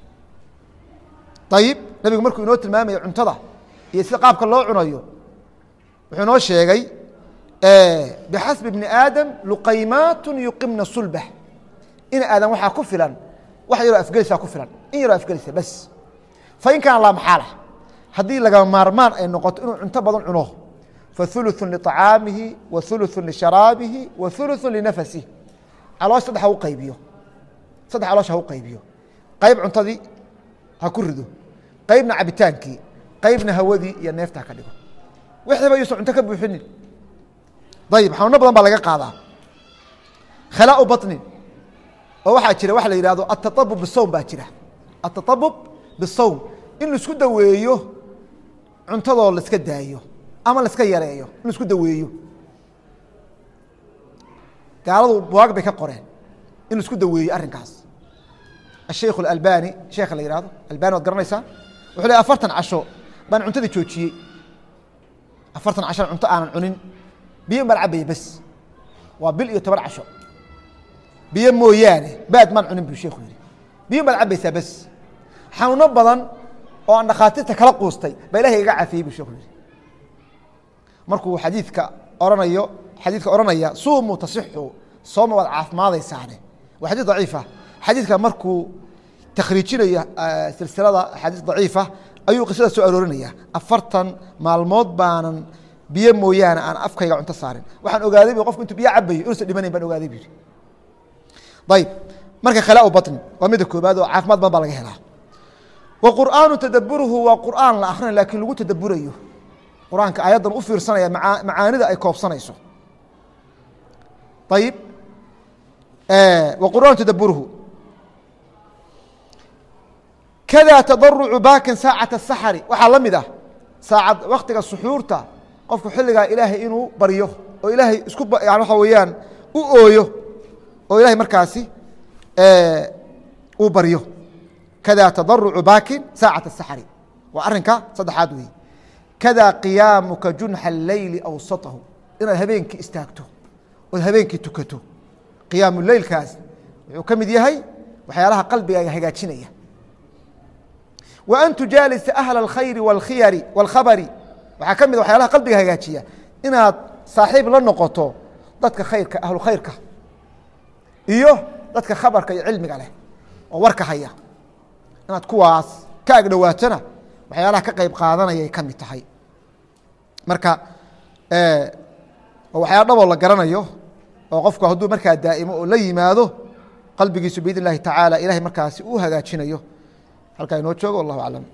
ayib nabigu markuu inoo tilmaamaya cuntada iyo sida qaabka loo cunayo wuxuu inoo sheegay bixasbi bni aadam luqaymaat yuqimna sulbah in aadan waxaa ku filan wax yaroo afgelisa ku filan in yaroo afgelisa bas fain kaana laa maxaala haddii laga maarmaan ay noqoto inuu cunto badan cuno faثuluثu liطacaamihi wa ثuluثu lisharaabihi wa ثuluثu linafasih caloosh saddex ha u qaybiyo saddex caloosh ha u qaybiyo qayb cuntadii ha ku rido qaybna cabitaankii qaybna hawadii iyo neefta ha ka dhigo wixiiba yuusan cunto ka buuxinin ayib xanuuno badan baa laga qaadaa khalaau baطnin oo waxaa jira waxa la yihahdo ataطabub bisawm baa jira ataطabub bisawm in laisku daweeyo cuntadoo laiska daayo ama laiska yareeyo in laisku daweeyo gaaladu buwaag bay ka qoreen in laisku daweeyo arrinkaas الشhيk الألbاني sheeka la yihahdo albani waad garanaysaa wuxuu le afartan casho baan cuntadii joojiyey afartan casho cunto aanan cunin biyo baan cabaya bes waa bil iyo toban casho biyo mooyaane baad maan cunin bu sheeku yihi biyo baad cabaysaa bes xanuuno badan oo aan dhakhaatiirta kala quustay baa ilahay iga cafiyey bu sheeku yihi markuu xadiidka oranayo xadiidka oranaya suumuu tasixu sooma waad caafimaadaysaane waa xadiis daciifa xadiidka markuu takhriijinayo silsilada axaadiis daciifa ayuu qisada soo aroorinaya afartan maalmood baanan biyo mooyaane aan afkayga cunto saarin waxaan ogaaday bu qofku intuu biyo cabayo inuusan dhimanayn baan ogaaday bu yihi ayib marka khalaau baطni waa mida koobaad oo caafimaad badan baa laga helaa wa qur'aanu tadaburuhu waa qur'aan la akrinay lakin lagu tadaburayo qur-aanka aayaddan u fiirsanaya maa macaanida ay koobsanayso ayib wa qur'aanu tadaburuhu kada tadarucu baakin saacata saxari waxaa la mid ah saacad waktiga suxuurta qofku xilligaa ilaahay inuu baryo oo ilaahay isku yani waxa weeyaan u ooyo oo ilahay markaasi uu baryo kada tadarucu baakin saacata saxari waa arrinka saddexaad wey kada qiyaamuka junxa اleyli awsatahu inaad habeenkii istaagto ood habeenkii tukato qiyaamu leylkaas wuxuu ka mid yahay waxyaalaha qalbigaaga hagaajinaya wa an tujaalisa ahla اlkhayri wاlkhiyari wاlkhabari waxaa ka mid waxyaalaha qalbiga hagaajiya inaad saaxiib la noqoto dadka khayrka ahlu khayrka iyo dadka khabarka iyo cilmiga leh oo warka haya inaad kuwaas ka agdhowaatona waxyaalaha ka qeyb qaadanayay ka mid tahay marka waxyaala dhaboo la garanayo oo qofku hadduu markaa daa'imo oo la yimaado qalbigiisu biidn اllahi tacaala ilahay markaasi uu hagaajinayo halkaa inoo joogo wallahu aclam